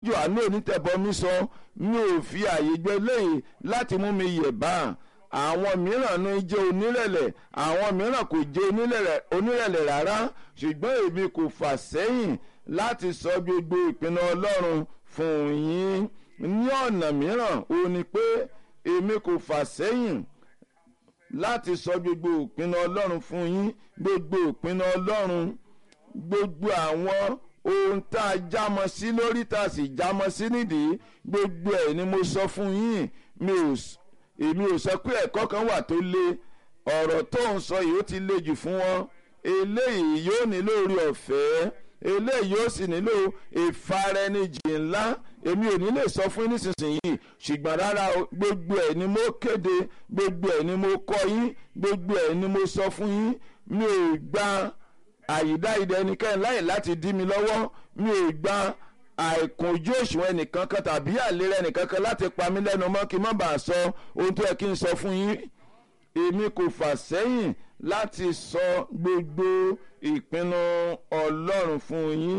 johannu onítẹ̀bọmi sọ mi ò fi àyè gbẹ lẹ́yìn láti mú mi yẹ̀ bá àwọn mìíràn ní jẹ́ onírẹ̀lẹ̀ àwọn mìíràn kò jẹ́ onírẹ̀lẹ̀ rárá ṣùgbọ́n èmi kò fà sẹ́yìn láti sọ gbogbo ìpinnu ọlọ́run fún yín ní ọ̀nà mìíràn ó ní pé èmi kò fà sẹ́yìn láti sọ gbogbo ìpinnu ọlọ́run fún yín gbogbo ìpinnu ọlọ́run gbogbo àwọn ohun tá a jámọ́ sí lórí tá a sì jámọ́ sí nídìí gbogbo ẹ̀ ni mo sọ fún yín mi ò èmi ò sọ pé ẹ̀kọ́ kan wà tó le ọ̀rọ̀ tó ń sọ yìí ó ti le jù fún wọn eléyìí yóò nílò orí ọ̀fẹ́ eléyìí yóò sì nílò ìfaraẹnijì ńlá èmi ò ní lè sọ fún yín nísinsìnyí ṣùgbọ́n rárá gbogbo ẹ̀ ni mo kéde gbogbo ẹ̀ ni mo kọ́ yín gbogbo ẹ̀ ni mo sọ fún yín mi ò gba àyídá ìdẹ ẹnikẹ́ni láì láti dí mi lọ́wọ́ mi ò gba àìkùnjú òṣùwọ̀n ẹnìkan kan tàbí àlera ẹnìkan kan láti pa mí lẹ́nu mọ́ kí n má bàa sọ ohun tó yẹ kí n sọ fún yín èmi kò fà sẹ́yìn láti sọ gbogbo ìpinnu ọlọ́run fún yín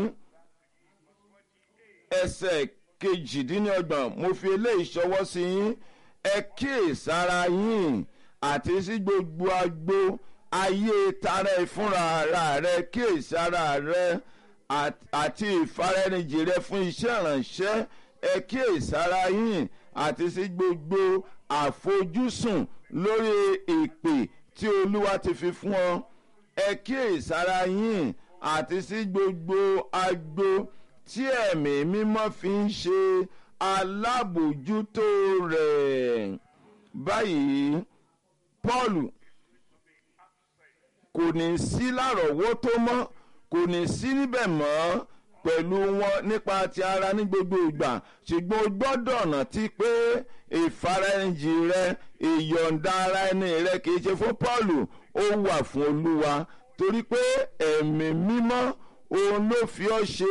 ẹsẹ̀ kejìdínlọ́gbọ̀n mo fi eléyìí ṣọwọ́ sí yín ẹ kíyèsára yín àti sí gbogbo agbo ayé tara ẹ fúnra ara rẹ kíyèsára rẹ àti ìfaraẹnijì rẹ fún iṣẹ́ ìrànṣẹ́ ẹ kíyèsára yín àti sí gbogbo àfojúsùn lórí ìpè tí olúwa ti fi fún ọ ẹ kíyèsára yín àti sí gbogbo agbo tí ẹ̀mí mímọ́ fi ń ṣe alábòjútó rẹ̀ báyìí paul kò ní sí lárọ̀ọ́wọ́tó mọ́ kò ní sí níbẹ̀ mọ́ pẹ̀lú wọn nípa ti ara ní gbogbo ìgbà ṣùgbọ́n o gbọ́dọ̀ rántí pé ìfaraẹnjì rẹ ìyọ̀ǹda ara ẹni rẹ kìí ṣe fún paul ó wà fún olúwa torí pé ẹ̀mí mímọ́ òun ló fi ọ́ ṣe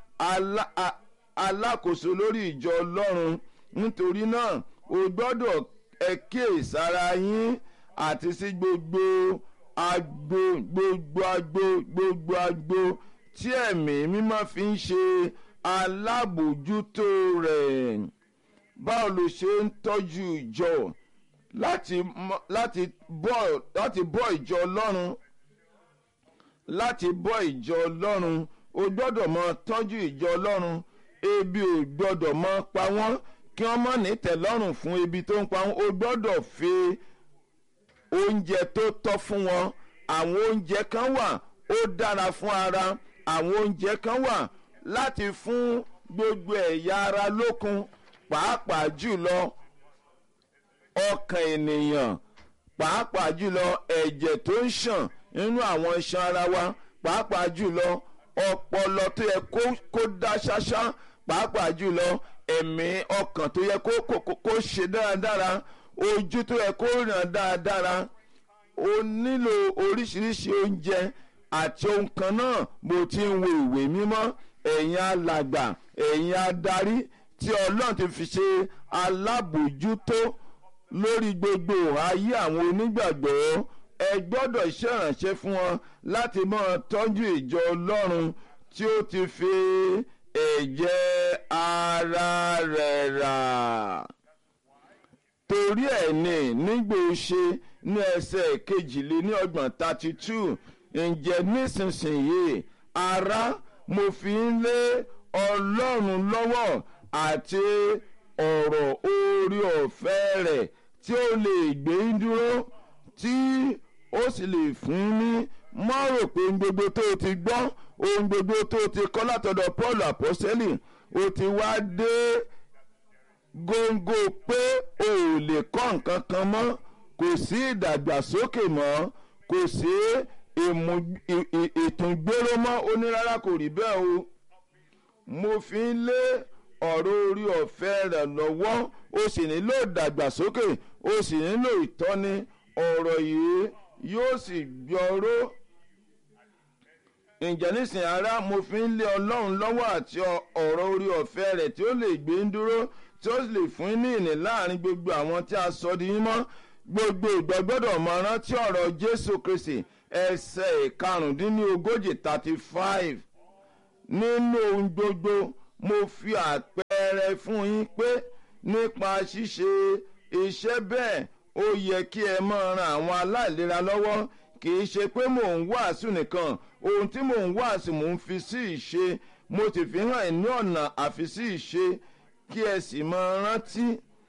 alákòóso lórí ìjọ ọlọ́run nítorí náà o gbọ́dọ̀ ẹ kíyèsára yín àti sí gbogbo agbo gbogbo agbo gbogbo agbo tí ẹ̀mí mímọ́ fi ń ṣe alábòjútó rẹ̀ báwo ló ṣe ń tọ́jú ìjọ láti láti bọ́ láti bọ́ ìjọ ọlọ́run láti bọ́ ìjọ ọlọ́run o gbọ́dọ̀ mọ tọ́jú ìjọ ọlọ́run ebi ò gbọ́dọ̀ mọ pa wọ́n kí wọ́n mọ̀ ní tẹ̀lọ́rùn fún ebi tó ń pa wọ́n o gbọ́dọ̀ fi oúnjẹ tó tọ́ fún wọn àwọn oúnjẹ kan wà ó dára fún ara àwọn oúnjẹ kan wà láti fún gbogbo ẹ̀yà ara lókun pàápàá jùlọ ọkàn ènìyàn pàápàá jùlọ ẹ̀jẹ̀ tó ń ṣàn nínú àwọn iṣan ara wa pàápàá jùlọ ọpọlọ tó yẹ kó dá ṣáṣá pàápàá jùlọ ẹ̀mí ọkàn tó yẹ kó ṣe dáradára ojú tó yẹ kó ràn dáradára o nílò oríṣiríṣi oúnjẹ àti ohun kan náà bó ti ń wo ìwé mímọ́ ẹ̀yin alàgbà ẹ̀yin adarí tí ọlọ́run ti fi ṣe alábòjútó lórí gbogbo ayé àwọn onígbàgbọ́ ẹ gbọ́dọ̀ ṣèrànṣẹ́ fún wọn láti máa tọ́jú ìjọ ọlọ́run tí ó ti fi ẹ̀jẹ̀ ara rẹ̀ rà torí ẹ̀ ní nígbò ṣe ní ẹsẹ̀ kejìléní ọgbọ̀n thirty two ǹjẹ́ nísinsìnyí ara mo fi ń lé ọlọ́run lọ́wọ́ àti ọ̀rọ̀ orí ọ̀fẹ́ rẹ̀ tí ó lè gbé ń dúró tí ó sì lè fún ní mọ́ rò pé ohun gbogbo tó o ti gbọ́ ohun gbogbo tó o ti kọ́ látọ̀dọ̀ paul apostoli o ti wá dé góńgó pé o ò lè kọ́ nǹkan kan mọ́ kò sí ìdàgbàsókè mọ́ kò sí ìtúngbéró mọ́ ó ní rárá kò rí bẹ́ẹ̀ o mo fi ń lé ọ̀rọ̀ orí ọ̀fẹ́ rẹ̀ lọ́wọ́ ó sì nílò ìdàgbàsókè ó sì nílò ìtọ́ni ọ̀rọ̀ yìí yóò sì gbọ́rọ́ ǹjẹ́ nísìnyí ara mo fi ń lé ọlọ́run lọ́wọ́ àti ọ̀rọ̀ orí ọ̀fẹ́ rẹ̀ tí ó lè gbé ń dúró tí ó lè fún ní ìní láàrin gbogbo àwọn tí a sọ di mímọ́ gbogbo ìgbà gbọ́dọ̀ máa rántí ọ̀rọ̀ jésù kristi ẹsẹ̀ ìkarùndínlógójì thirty five nínú ohun gbogbo mo fi àpẹ. àpẹẹrẹ fún yín pé nípa ṣíṣe iṣẹ́ bẹ́ẹ̀ ó yẹ kí ẹ máa ran àwọn aláìlera lọ́wọ́ kì í ṣe pé mò ń wàásù nìkan ohun tí mò ń wàásù mò ń fi sí ìṣe mo ti fi hàn ní ọ̀nà àfi sí ìṣe kí ẹ sì máa rántí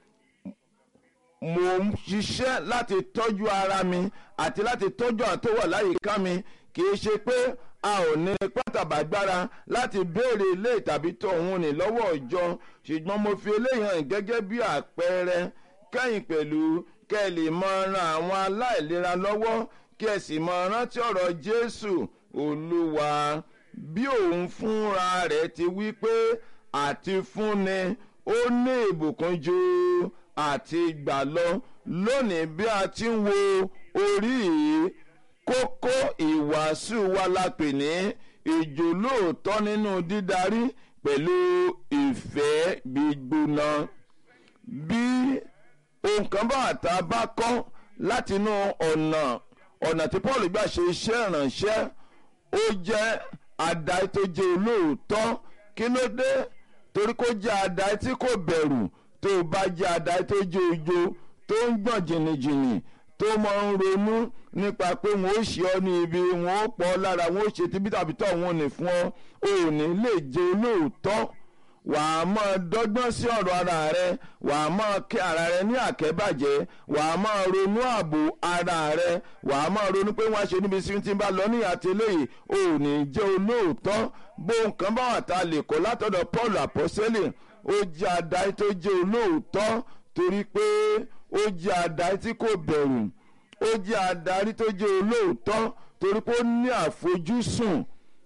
mò ń ṣiṣẹ́ láti tọ́jú ara mi àti láti tọ́jú àwọn tó wà láyìíká mi kì í ṣe pé a ò ní pátábàgbára láti béèrè ilé tàbí tọ̀hún ní lọ́wọ́ ìjọ ṣùgbọ́n mo fi eléyìí hàn gẹ́gẹ́ bí àpẹẹrẹ kẹ́yìn pẹ̀lú kẹ́ ẹ lè máa ran àwọn aláìlera lọ́wọ́ kí ẹ sì máa rántí ọ̀rọ̀ Jésù Olúwa bí òun fúnra rẹ̀ ti wí pé àti fúnni ó ní ìbùkún ju àti gbà lọ lónìí bí a ti ń wo orí yìí kókó ìwàásù wa la pè ní ìjòlóòtọ́ nínú dídarí pẹ̀lú ìfẹ́ gbígbóná bí ohun kan bá àtà bá kọ́ látinú ọ̀nà ọ̀nà tí Paul gbà ṣe iṣẹ́ ìrànṣẹ́ ó jẹ́ àdáyé tó jẹ́ olóòótọ́ kí ló dé torí kó jẹ́ àdáyé tí kò bẹ̀rù tó bá jẹ́ àdáyé tó jẹ́ ojo tó ń gbọ̀n jìnnìjìnnì tó máa ń ronú nípa pé wọn ó ṣe ọ ní ibi wọn ó pọ̀ lára wọn ó ṣe tíbi tàbí tọ̀ wọn ò ní fún ọ ò ní lè jẹ́ olóòótọ́ wàá máa dọ́gbọ́n sí ọ̀rọ̀ ara rẹ wàá máa kẹ́ ara rẹ ní àkẹ́bàjẹ́ wàá máa ronú ààbò ara rẹ wàá máa ronú pé wọ́n á ṣe níbi tí ń bá lọ ní àtẹlẹ́yìn ò ní jẹ́ olóòótọ́ bó nǹkan bá wà tá a lè kọ́ látọ̀dọ̀ Paul àpọ́sẹ́lì ó jẹ́ àdáyé tó jẹ́ olóòótọ́ torí pé ó jẹ́ àdáyé tí kò bẹ̀rù ó jẹ́ àdáyé tó jẹ́ olóòótọ́ torí pé ó ní àfojúsùn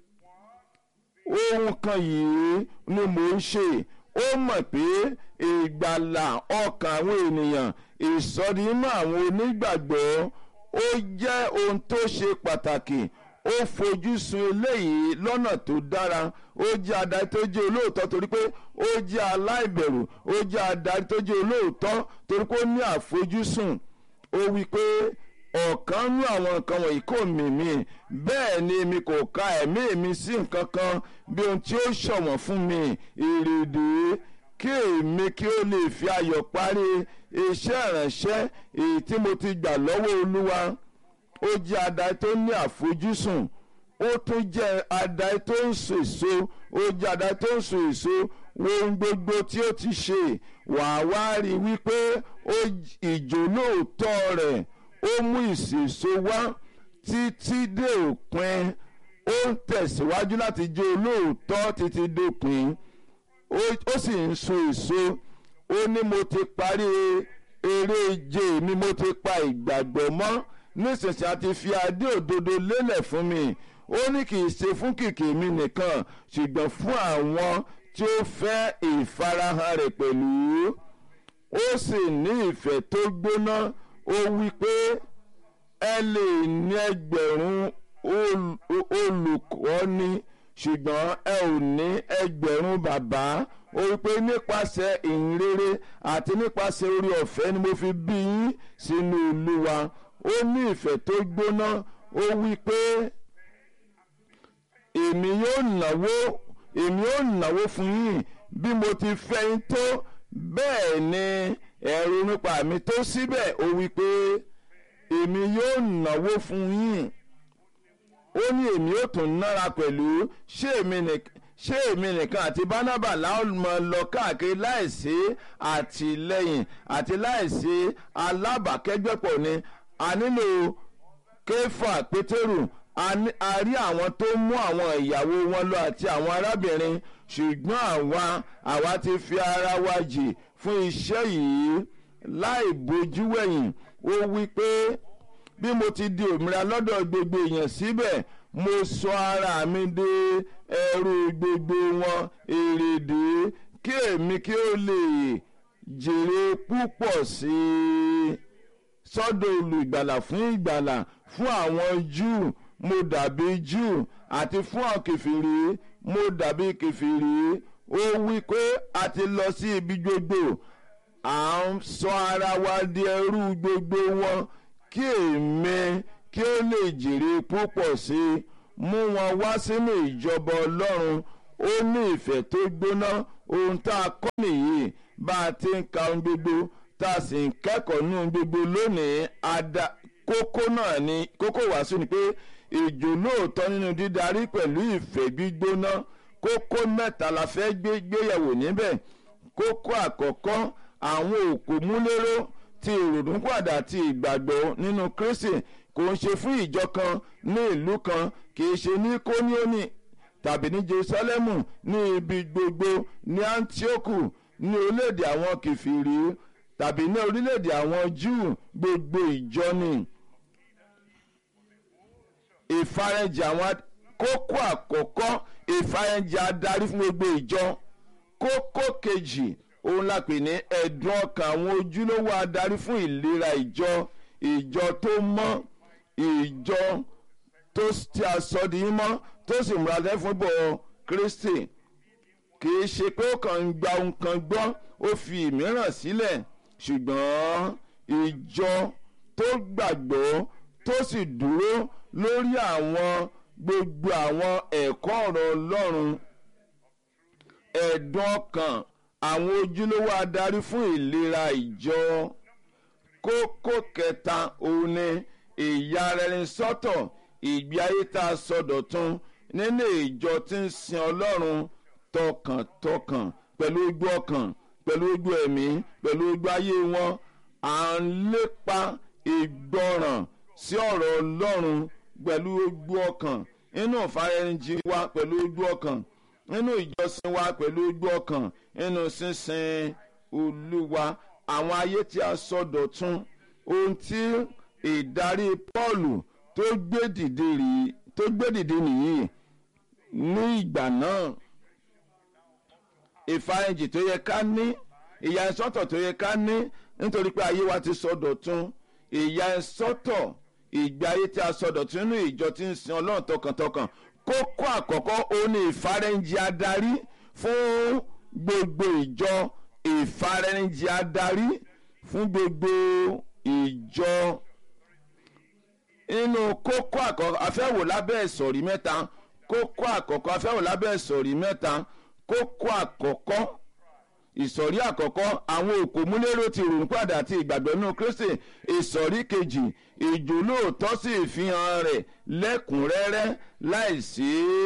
ohun kan yìí ni mò ń ṣe ó mọ̀ pé ìgbàlà ọkàn àwọn ènìyàn ìsọdimọ́ àwọn onígbàgbọ́ ó jẹ́ ohun tó ṣe pàtàkì ó fojú sun eléyìí lọ́nà tó dára ó jẹ́ adarí tó jẹ́ olóòótọ́ torí pé ó jẹ́ aláìbẹ̀rù ó jẹ́ adarí tó jẹ́ olóòótọ́ torí pé ó ní àfojúsùn ó wí pé ọ̀kan nú àwọn nǹkan wọ̀nyí kò mì mí bẹ́ẹ̀ ni mi kò ka ẹ̀mí mi sí nǹkan kan bí ohun tí ó ṣọ̀wọ́n fún mi ìrèdè kí èmi kí ó lè fi ayọ̀ parí iṣẹ́ ìránṣẹ́ èyí tí mo ti gbà lọ́wọ́ olúwa ó jẹ́ adarí tó ní àfojúsùn ó tún jẹ́ adarí tó ń so èso ó jẹ́ adarí tó ń so èso ohun gbogbo tí ó ti ṣe wàá wá rí wípé ìjólóòtọ́ rẹ̀ ó mú ìsèso wá títí dé òpin ó ń tẹ̀síwájú láti jẹ́ olóòótọ́ títí dópin ó sì ń so èso ó ní mo ti parí eré ìje mi mo ti pa ìgbàgbọ́ mọ́ nísinsìnyí a ti fi adé òdodo lélẹ̀ fún mi ó ní kì í ṣe fún kìkì mi nìkan ṣùgbọ́n fún àwọn tí ó fẹ́ ìfarahàn rẹ̀ pẹ̀lú ó sì ní ìfẹ́ tó gbóná ó wí pé ẹ lè ní ẹgbẹ̀rún olùkọ́ni ṣùgbọ́n ẹ ò ní ẹgbẹ̀rún bàbá ó wí pé nípasẹ̀ ìhìnrere àti nípasẹ̀ orí ọ̀fẹ́ ni mo fi bí yín sínú Olúwa ó ní ìfẹ́ tó gbóná ó wí pé èmi yóò náwó èmi yóò náwó fún yín bí mo ti fẹ́ yín tó bẹ́ẹ̀ ni ẹ̀rù nípa mi tó síbẹ̀ ó wí pé èmi yóò náwó fún yín ó ní èmi yóò tún nára pẹ̀lú ṣé èmi nìkan ṣé èmi nìkan àti bánábà láwọn lọ káàkiri láìsí àtìlẹ́yìn àti láìsí alábàákẹ́gbẹ́pọ̀ ni a nílò kéfà pétérù a rí àwọn tó mú àwọn ìyàwó wọn lọ àti àwọn arábìnrin ṣùgbọ́n àwa àwa ti fi ara wa jì fún iṣẹ́ yìí láì bójú wẹ̀yìn ó wí pé bí mo ti di òmìnira lọ́dọ̀ gbogbo èèyàn síbẹ̀ mo sọ ara mi di ẹrú gbogbo wọn èrèdè kí èmi kí ó lè jèrè púpọ̀ sí i sọ́dọ̀ olùgbàlà fún ìgbàlà fún àwọn Júù mo dàbí Júù àti fún àwọn kèfèrí mo dàbí kèfèrí ó wí pé a ti lọ sí ibi gbogbo à ń sọ ara wa di ẹrú gbogbo wọn kí èmi kí ó lè jèrè púpọ̀ sí i mú wọn wá sínú ìjọba Ọlọ́run ó ní ìfẹ́ tó gbóná ohun tá a kọ́ nìyí bá a ti ń ka ohun gbogbo tá a sì ń kẹ́kọ̀ọ́ ní ohun gbogbo lónìí ada kókó náà ni kókó wàásù ni pé ìjò lóòótọ́ nínú dídarí pẹ̀lú ìfẹ́ gbígbóná kókó mẹ́ta la fẹ́ gbé gbéyẹ̀wò níbẹ̀ kókó àkọ́kọ́ àwọn òkú múlẹ́rọ́ ti ìrònúpàdà ti ìgbàgbọ́ nínú Kristi kò ń ṣe fún ìjọ kan ní ìlú kan kì í ṣe ní kóníónì tàbí ní Jerusalemu ní ibi gbogbo ní Antioku ní orílẹ̀-èdè àwọn kìfìrí tàbí ní orílẹ̀-èdè àwọn Júù gbogbo ìjọ ni ìfarajì àwọn kókó àkọ́kọ́ ìfarajì adarí fún gbogbo ìjọ kókó kejì òun la pè ní ẹ̀dùn ọkàn àwọn ojúlówó adarí fún ìlera ìjọ ìjọ tó mọ́ ìjọ tó ti aṣọ di mọ́ tó sì múra lẹ́ fún bọ̀ Kristi kì í ṣe pé ó kàn ń gba ohun kan gbọ́ ó fi ìmíràn sílẹ̀ ṣùgbọ́n ìjọ tó gbàgbọ́ tó sì dúró lórí àwọn gbogbo àwọn ẹ̀kọ́ ọ̀rọ̀ Ọlọ́run ẹ̀dùn ọkàn àwọn ojúlówó adarí fún ìlera ìjọ kókó kẹta òun ni ìyarẹni sọ́tọ̀ ìgbé ayé tá a sọdọ̀tun nínú ìjọ tí ń sin Ọlọ́run tọkàntọkàn pẹ̀lú ojú ọkàn pẹ̀lú ojú ẹ̀mí pẹ̀lú ojú ayé wọn à ń lépa ìgbọràn sí ọ̀rọ̀ Ọlọ́run pẹ̀lú ojú ọkàn nínú ìfarẹ́njì wa pẹ̀lú ojú ọkàn nínú ìjọsìn wa pẹ̀lú ojú ọkàn nínú sísìn Olúwa àwọn ayé tí a sọdọ̀tun ohun tí ìdarí Pọ́ọ̀lù tó gbé dìde rí tó gbé dìde nìyí ní ìgbà náà ìfarẹ́njì tó yẹ ká ní ìyà ìsọ́tọ̀ tó yẹ ká ní nítorí pé ayé wa ti sọdọ̀tun ìyà ìsọ́tọ̀ ìgbé ayé tí a sọdọ̀tun nínú ìjọ tí ń sin Ọlọ́run tọkàntọkàn kókó àkọ́kọ́ òun ni ìfarẹ́njì adarí fún gbogbo ìjọ ìfarẹ́njì adarí fún gbogbo ìjọ nínú kókó àkọ́kọ́ afẹ́wò lábẹ́ ìsọ̀rí mẹ́ta kókó àkọ́kọ́ afẹ́wò lábẹ́ ìsọ̀rí mẹ́ta kókó àkọ́kọ́ ìsọ̀rí àkọ́kọ́ àwọn òkò múlẹ́rọ ti ròyìn padà àti ìgbàgbọ́ nínú Kristi ìsọ̀rí kejì ìjòlóòtọ́ sí ìfihàn rẹ̀ lẹ́kùnrẹ́rẹ́ láìsí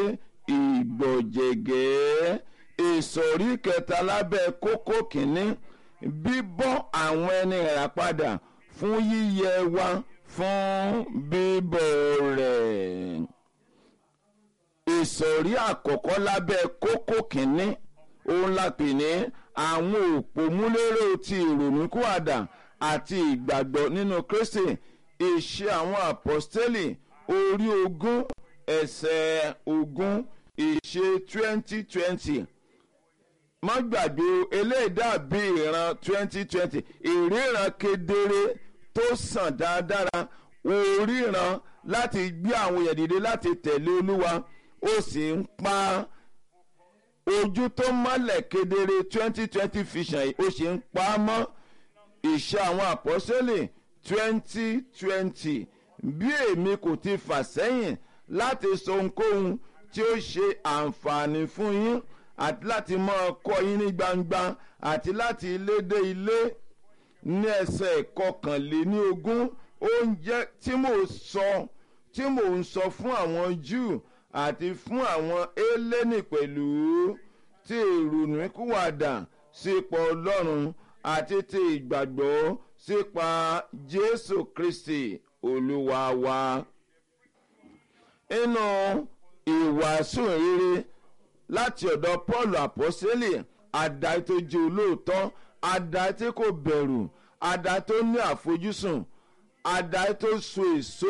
ìgbọ̀jẹ̀gẹ́ ìsọ̀rí kẹta lábẹ́ kókó kìíní bíbọ́ àwọn ẹni rà padà fún yíyẹ wa fún bíbọ̀ rẹ̀ ìsọ̀rí àkọ́kọ́ lábẹ́ kókó kìíní òun la pè ní àwọn òpómúlérò ti ìrònúkúwàdà àti ìgbàgbọ́ nínú Kristi ìṣe àwọn àpọ́stélì orí ogún ẹsẹ̀ ogún ìṣe twenty twenty má gbàgbé eléyìí dàbí ìran twenty twenty ìríran kedere tó sàn dáadáa oríran láti gbé àwọn èèyàn dìde láti tẹ̀lé Olúwa ó sì ń pa ojú tó mọ́lẹ̀ kedere twenty twenty vision ó sì ń pa á mọ́ ìṣe àwọn àpọ́sẹ́lẹ̀ twenty twenty bí èmi kò ti fà sẹ́yìn láti sọ ohunkóhun tí ó ṣe àǹfààní fún yín àti láti máa kọ́ yín ní gbangba àti láti ilé dé ilé ní ẹsẹ̀ kọkànléní ogún oúnjẹ tí mò ń sọ tí mò ń sọ fún àwọn Júù àti fún àwọn Hélénì pẹ̀lú tí ìrònúkúwàdà sípò Ọlọ́run àti ti ìgbàgbọ́ sípa Jésù Kristi Olúwa wa. inú ìwàásù rere láti ọ̀dọ̀ Paul àpọ́sẹ́lì àdáyé tó jẹ́ olóòótọ́ àdáyé tí kò bẹ̀rù àdáyé tó ní àfojúsùn àdáyé tó so èso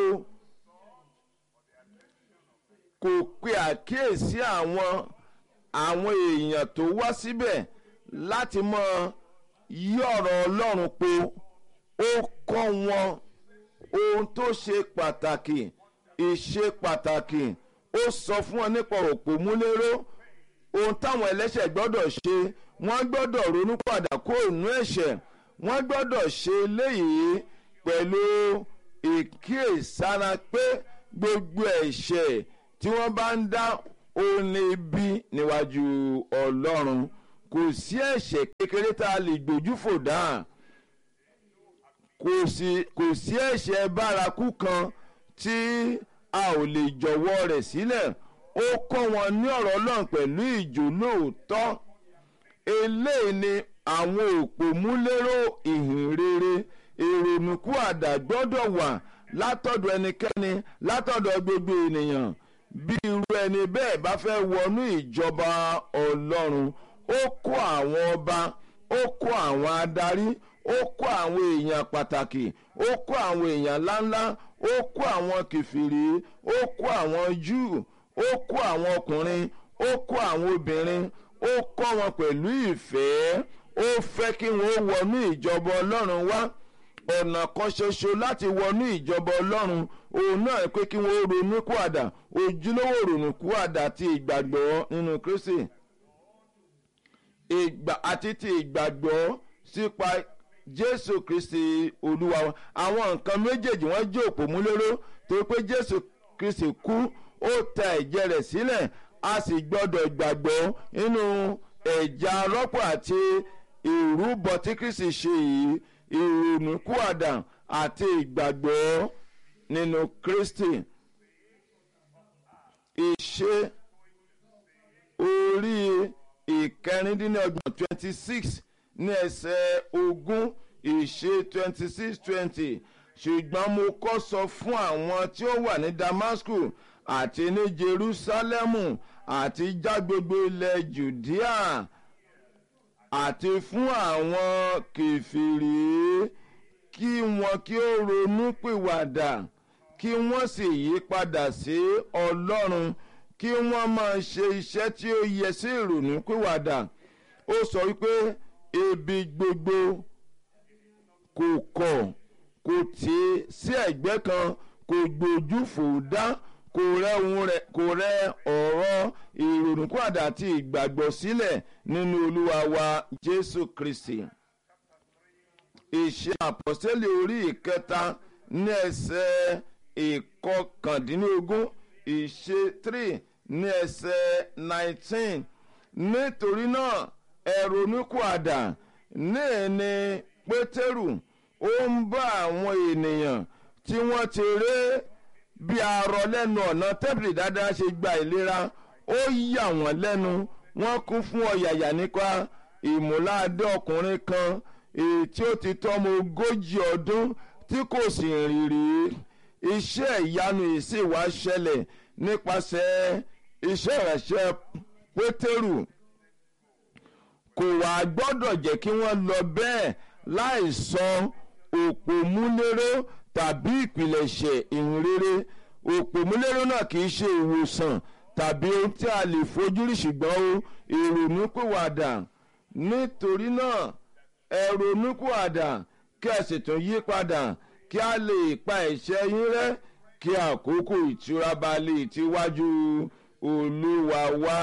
kò pe àkíyèsí àwọn àwọn èèyàn tó wá síbẹ̀ láti mọ yí ọ̀rọ̀ Ọlọ́run po ó kọ́ wọn ohun tó ṣe pàtàkì ìṣe pàtàkì ó sọ fún wọn nípa òpómúléró ohun táwọn ẹlẹ́ṣẹ̀ gbọ́dọ̀ ṣe wọ́n gbọ́dọ̀ ronú padà kó ònú ẹ̀ṣẹ̀ wọ́n gbọ́dọ̀ ṣe eléyìí pẹ̀lú ìkíyèsára pé gbogbo ẹ̀ṣẹ̀ tí wọ́n bá ń dá òun ní ibi níwájú Ọlọ́run kò sí ẹ̀ṣẹ̀ kékeré tá a lè gbójú fò dá kò sí kò sí ẹ̀ṣẹ̀ bárakú kan tí a ò lè jọ̀wọ́ rẹ̀ sílẹ̀ ó kọ́ wọn ní ọ̀rọ̀ Ọlọ́run pẹ̀lú ìjólóòótọ́ eléyìí ni àwọn òpómúlérò ìhìn rere èrònúkú àdá gbọ́dọ̀ wà látọ̀dọ̀ ẹnikẹ́ni látọ̀dọ̀ gbogbo ènìyàn bí irú ẹni bẹ́ẹ̀ bá fẹ́ wọnú ìjọba Ọlọ́run ó kó àwọn ọba ó kó àwọn adarí ó kó àwọn èèyàn pàtàkì ó kó àwọn èèyàn ńláńlá ó kó àwọn kìfìrí ó kó àwọn Júù ó kó àwọn ọkùnrin ó kó àwọn obìnrin ó kọ́ wọn pẹ̀lú ìfẹ́ ó fẹ́ kí wọ́n wọnú ìjọba Ọlọ́run wá ọ̀nà kan ṣoṣo láti wọnú ìjọba Ọlọ́run òun náà pé kí wọ́n ronú kúàdà ojúlówó ronú kúàdà ti ìgbàgbọ́ nínú Kristi ìgbà àti ti ìgbàgbọ́ sípa Jésù Kristi Olúwa wa àwọn nǹkan méjèèjì wọ́n jẹ́ òpómúléró tó pé Jésù Kristi kú ó ta ẹ̀jẹ̀ rẹ̀ sílẹ̀ a sì gbọ́dọ̀ gbàgbọ́ nínú ẹ̀jẹ̀ arọ́pò àti ìrúbọ tí Kristi ṣe yìí ìrònúkúàdà àti ìgbàgbọ́ nínú Kristi ìṣe orí ìkẹrìndínlọ́gbọ̀n twenty six ní ẹsẹ̀ ogún ìṣe twenty six twenty ṣùgbọ́n mo kọ́ sọ fún àwọn tí ó wà ní Damascus àti ní Jerusalemu àti já gbogbo ilẹ̀ Judea àti fún àwọn kèfèrí kí wọn kí ó ronú pìwàdà kí wọ́n sì yí padà sí Ọlọ́run kí wọ́n máa ṣe iṣẹ́ tí ó yẹ sí ìrònú pìwàdà ó sọ wípé ebi gbogbo kò kọ̀ kò tí sí ẹ̀gbẹ́ kan kò gbójú fò dá kò rẹ ohun rẹ̀ kò rẹ ọ̀rọ̀ ìrònúpìwàdà àti ìgbàgbọ́ sílẹ̀ nínú Olúwa wa Jésù Kristi ìṣe àpọ́sítélì orí ìkẹta ní ẹsẹ̀ ìkọkàndínlógún ìṣe three ní ẹsẹ̀ nineteen nítorí náà ẹ ronúpìwàdà ní ní Pétérù ó ń bá àwọn ènìyàn tí wọ́n ti ré bí arọ lẹ́nu ọ̀nà tẹ́bìlì dáadáa ṣe gba ìlera ó yà wọ́n lẹ́nu wọ́n kún fún ọ̀yàyà nípa ìmúláàdé ọkùnrin kan èyí tí ó ti tọ́mọ ogójì ọdún tí kò sì rìn rí iṣẹ́ ìyanu yìí sì wá ṣẹlẹ̀ nípasẹ̀ iṣẹ́ ìránṣẹ́ pétérù kò wá gbọ́dọ̀ jẹ́ kí wọ́n lọ bẹ́ẹ̀ láì sọ òpómúléró tàbí ìpìlẹ̀ṣẹ̀ ìhìnrere òpómúléró náà kì í ṣe ìwòsàn tàbí ohun tí a lè fojú rí ṣùgbọ́n o ìrònúpìwàdà nítorí náà ẹ ronúpìwàdà kí ẹ sì tún yí padà kí a lè pa ẹ̀ṣẹ̀ yín rẹ́ kí àkókò ìtura bá lè tíwájú olúwa wá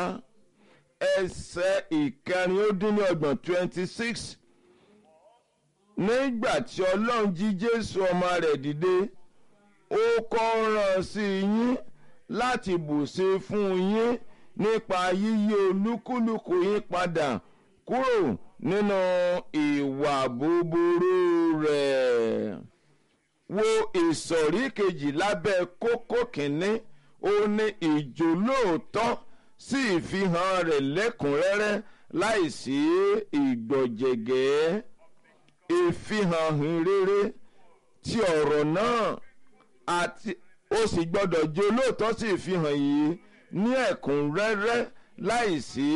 ẹsẹ̀ ìkẹrin ó dín ní ọgbọ̀n twenty six nígbà tí ọlọ́run jí jésù ọmọ rẹ̀ dìde ó kọ́ rán sí yín láti bùṣe fún yín nípa yíyí olúkúlùkù yín padà kúrò nínú ìwà búburú rẹ̀ wo ìsọ̀rí kejì lábẹ́ kókó kìíní ó ní ìjólóòtọ́ sí ìfihàn rẹ̀ lẹ́kùnrẹ́rẹ́ láìsí ìgbọ̀jẹ̀gẹ́ ìfihàn rere ti ọ̀rọ̀ náà àti ó sì gbọ́dọ̀ jẹ́ olóòótọ́ sí ìfihàn yìí ní ẹ̀kúnrẹ́rẹ́ láìsí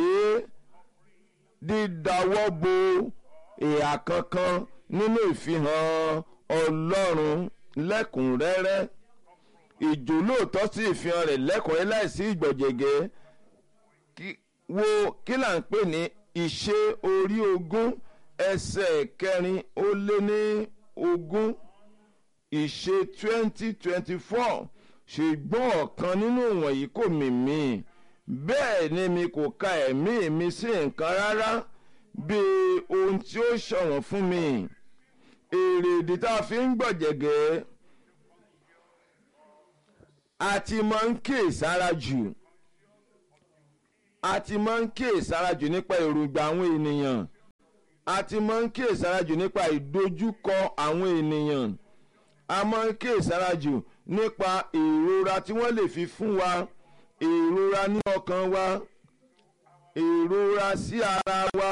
dídáwọ́ bo ìhà kankan nínú ìfihàn ọlọ́run lẹ́kùnrẹ́rẹ́ ìjólóòtọ́ sí ìfihàn rẹ̀ lẹ́kùnrẹ́rẹ́ láìsí ìgbọ̀jẹ̀gẹ́ wo kí là ń pè ní ìṣe orí ogún ẹsẹ̀ kẹrin ó lé ní ogún ìṣe twenty twenty four ṣùgbọ́n ọ̀kan nínú wọ̀nyí kò mì mí bẹ́ẹ̀ ni mi kò ka ẹ̀mí mi sí nǹkan rárá bí ohun tí ó ṣọ̀wọ́n fún mi èrè ìdí tá a fi ń gbọ̀jẹ̀gẹ́ a ti máa ń kíyèsára jù a ti máa ń kíyèsára jù nípa èròǹgbà àwọn ènìyàn a ti máa ń kíyèsára jù nípa ìdojúkọ àwọn ènìyàn a máa ń kíyèsára jù nípa ìrora tí wọ́n lè fi fún wa ìrora ní ọkàn wa ìrora sí ara wa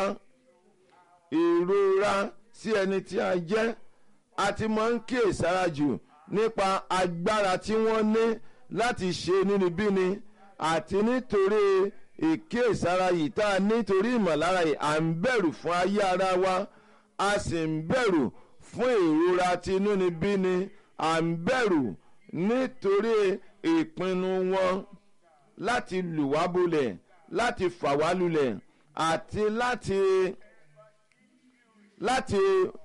ìrora sí ẹni tí a jẹ́ a ti máa ń kíyèsára jù nípa agbára tí wọ́n ní láti ṣe nínibíni àti nítorí ìkíyèsára yìí tá a nítorí ìmọ̀lára yìí à ń bẹ̀rù fún ayé ara wa a sì ń bẹ̀rù fún ìrora tí inúnibíni à ń bẹ̀rù nítorí ìpinnu wọn láti lù wá bolẹ̀ láti fà wá lulẹ̀ àti láti láti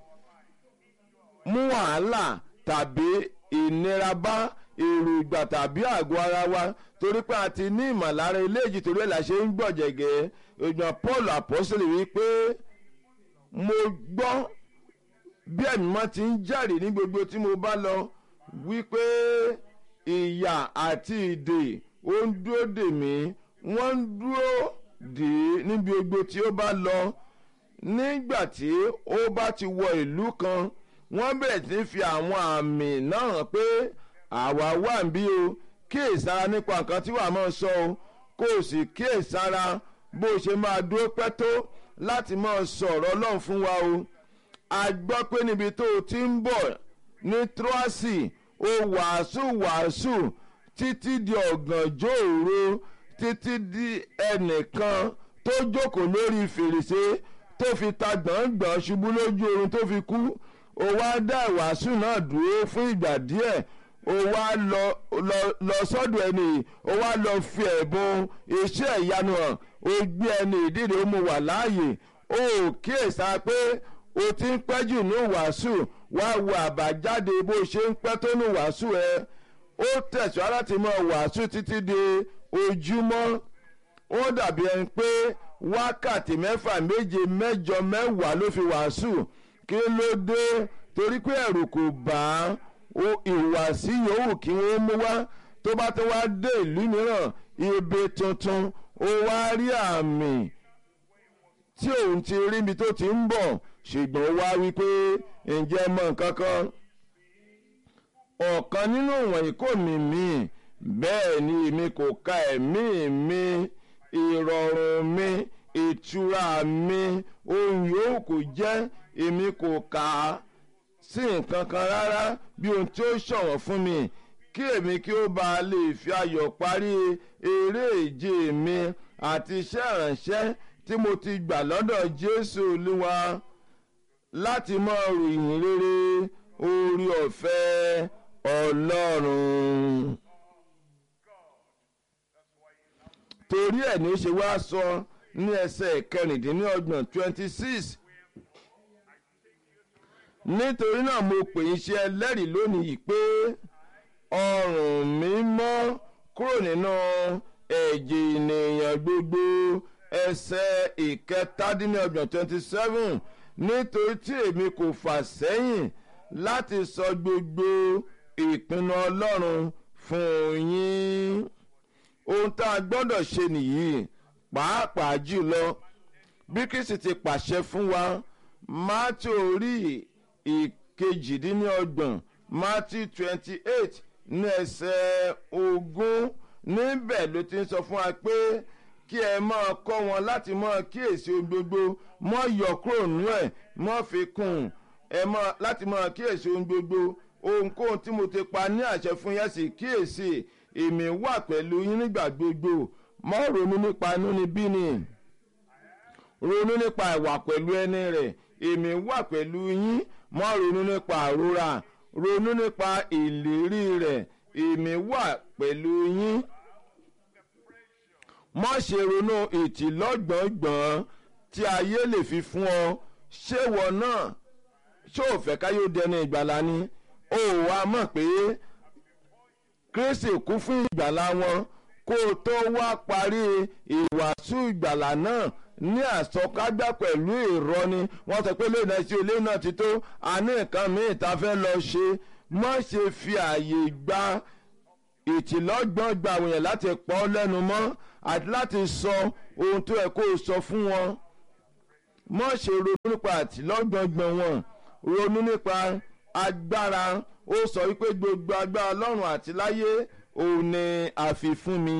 mú wàhálà tàbí ìnira bá èròǹgbà tàbí àgọ́ ara wa torí pé a ti ní ìmọ̀lára eléyìí torí ẹ̀ la ṣe ń gbọ̀jẹ̀gẹ́ ìgbọ̀n paul apostole wípé mo gbọ́ bí ẹ̀mí mọ́ ti ń jáde ní gbogbo tí mo bá lọ wípé ìyà àti ìdè ó ń dúró dè mí wọ́n ń dúró dè é níbi gbogbo tí ó bá lọ nígbà tí ó bá ti wọ ìlú kan wọ́n bẹ̀rẹ̀ sí fi àwọn àmì náà hàn pé àwa wà ń bí o kíyèsára nípa nǹkan tí wàá máa sọ o kó o sì kíyèsára bó o ṣe máa dúró pẹ́ tó láti máa sọ̀rọ̀ ọlọ́run fún wa o a gbọ́ pé níbi tó o ti ń bọ̀ ní troasi o wàásù wàásù títí di ọ̀gànjọ́ òru títí di ẹnìkan tó jókòó lórí fèrèsé tó fi ta gbọ̀ngbọ̀n ṣubú lójú oorun tó fi kú o wá dá ìwàásù náà dúró fún ìgbà díẹ̀ o wá lọ lọ lọ sọ́dọ̀ ẹni yìí o wá lọ fi ẹ̀bùn iṣẹ́ ìyanu hàn o gbé ẹni ìdíje ó mu wà láàyè o ò kíyèsá pé o ti ń pẹ́ jù ní wàásù wá wo àbájáde bó ṣe ń pẹ́ tó ní wàásù ẹ ó tẹ̀síwá láti mọ wàásù títí di ojúmọ́ ó dàbí ẹni pé wákàtí mẹ́fà méje mẹ́jọ mẹ́wàá ló fi wàásù kí ló dé torí pé ẹ̀rù kò bá ìhùwàsí yòówù kí wọ́n mú wá tó bá tó wá dé ìlú mìíràn ibi tuntun ó wá rí àmì tí òun ti rí ibi tó ti ń bọ̀ ṣùgbọ́n ó wá wí pé ǹjẹ́ mọ nǹkan kan ọ̀kan nínú wọ̀nyí kò mì mí bẹ́ẹ̀ ni èmi kò ka ẹ̀mí mi ìrọ̀rùn mi ìtura mi ohun yòówù kò jẹ́ èmi kò kà á sí nǹkan kan rárá bí ohun tí ó ṣọ̀wọ́n fún mi kí èmi kí ó bá a lè fi ayọ̀ parí eré ìje mi àti iṣẹ́ ìrànṣẹ́ tí mo ti gbà lọ́dọ̀ Jésù Olúwa láti mọ ròyìn rere orí ọ̀fẹ́ Ọlọ́run. torí ẹ̀ ní ó ṣe wá sọ ní ẹsẹ̀ kẹrìndínlọ́gbọ̀n twenty six nítorí náà mo pè yín ṣe ẹlẹ́rìí lónìí pé ọrùn mi mọ́ kúrò nínú ẹ̀jẹ̀ ènìyàn gbogbo ẹsẹ̀ ìkẹtàdínlọ́gbọ̀n twenty seven nítorí tí èmi kò fà sẹ́yìn láti sọ gbogbo ìpinnu Ọlọ́run fún yín ohun tá a gbọ́dọ̀ ṣe nìyí pàápàá jùlọ bí Kristi ti pàṣẹ fún wa Mátíù orí ìkejìdínlọ́gbọ̀n Mátíù twenty eight ní ẹsẹ̀ ogún níbẹ̀ ló ti ń sọ fún wa pé kí ẹ máa kọ́ wọn láti máa kíyèsí ohun gbogbo mọ́ yọ kúrò nú ẹ̀ mọ́ fi kún ẹ máa láti máa kíyèsí ohun gbogbo ohunkóhun tí mo ti pa ní àṣẹ fún yẹn sì kíyèsí èmi wà pẹ̀lú yín nígbà gbogbo mọ́ ronú nípa inúnibíni ronú nípa ìwà pẹ̀lú ẹni rẹ̀ èmi wà pẹ̀lú yín mọ́ ronú nípa àrora ronú nípa ìlérí rẹ̀ èmi wà pẹ̀lú yín má ṣe ronú ìtìlọ́gbọ̀ngbọ̀n tí ayé lè fi fún ọ ṣé wọ náà ṣé ò fẹ́ káyé ó dẹni ìgbàlá ni ó wàá mọ̀ pé Kristi kú fún ìgbàlá wọn kó o tó wá parí ìwàásù ìgbàlá náà ní àsọkágbá pẹ̀lú ìrọ́ni wọ́n sọ pé lónìí ẹ̀sìn ilé náà ti tó a ní nǹkan míì tá a fẹ́ lọ ṣe má ṣe fi àyè gba ìtìlọ́gbọ̀n gba àwọn èèyàn láti pọ́ lẹ́nu mọ́ àti láti sọ ohun tó yẹ kó o sọ fún wọn mọ̀ ṣe ronú nípa àtìlọ́gbọ̀ngbọ̀n wọn ronú nípa agbára ó sọ wípé gbogbo agbára lọ́run àti láyé òun ni àfi fún mi.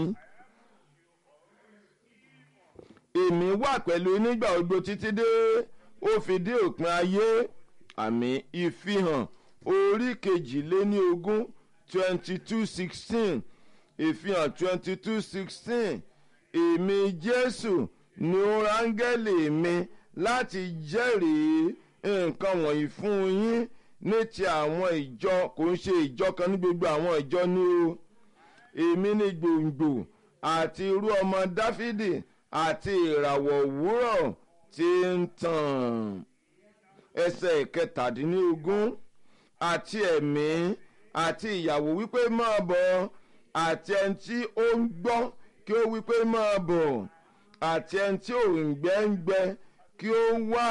èmi wà pẹ̀lú nígbà gbogbo títí dé ó fi dé òpin ayé àmì ìfihàn orí kejìléní ogún twenty two sixteen ìfihàn twenty two sixteen èmi jésù ni ó rángẹ́lì mi láti jẹ́rìí nǹkan wọ̀nyí fún yín ní ti àwọn ìjọ kò ń ṣe ìjọ kan ní gbogbo àwọn ìjọ ní o èmi ni gbòǹgbò àti irú ọmọ dáfídì àti ìràwọ̀ òwúrọ̀ tí ń tàn ẹsẹ̀ kẹtàdínlógún àti ẹ̀mí àti ìyàwó wípé máa bọ̀ àti ẹni tí ó ń gbọ́ kí ó wípé máa bọ̀ àti ẹni tí òǹgbẹ ń gbẹ kí ó wà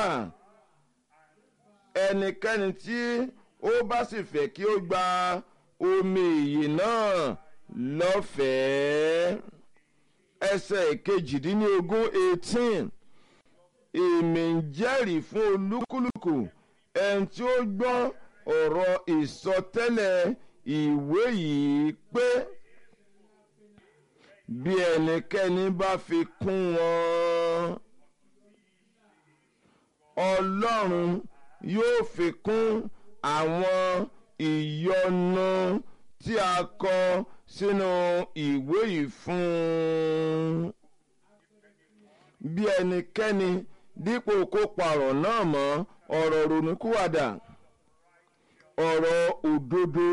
ẹnikẹ́ni tí ó bá sì fẹ́ kí ó gba omi ìyè náà lọ́fẹ̀ẹ́ ẹsẹ̀ kejìdínlógún eighteen èmi ń jẹ́rìí fún olúkúlùkù ẹni tí ó gbọ́ ọ̀rọ̀ ìsọtẹ́lẹ̀ ìwé yìí pé bí ẹnikẹ́ni bá fi kún wọn ọlọ́run yóò fi kún àwọn ìyọnu tí a kọ sínú ìwé yìí fún un bí ẹnikẹ́ni dípò kó parọ̀ náà mọ́ ọ̀rọ̀ ronúkúwàdà ọ̀rọ̀ òdodo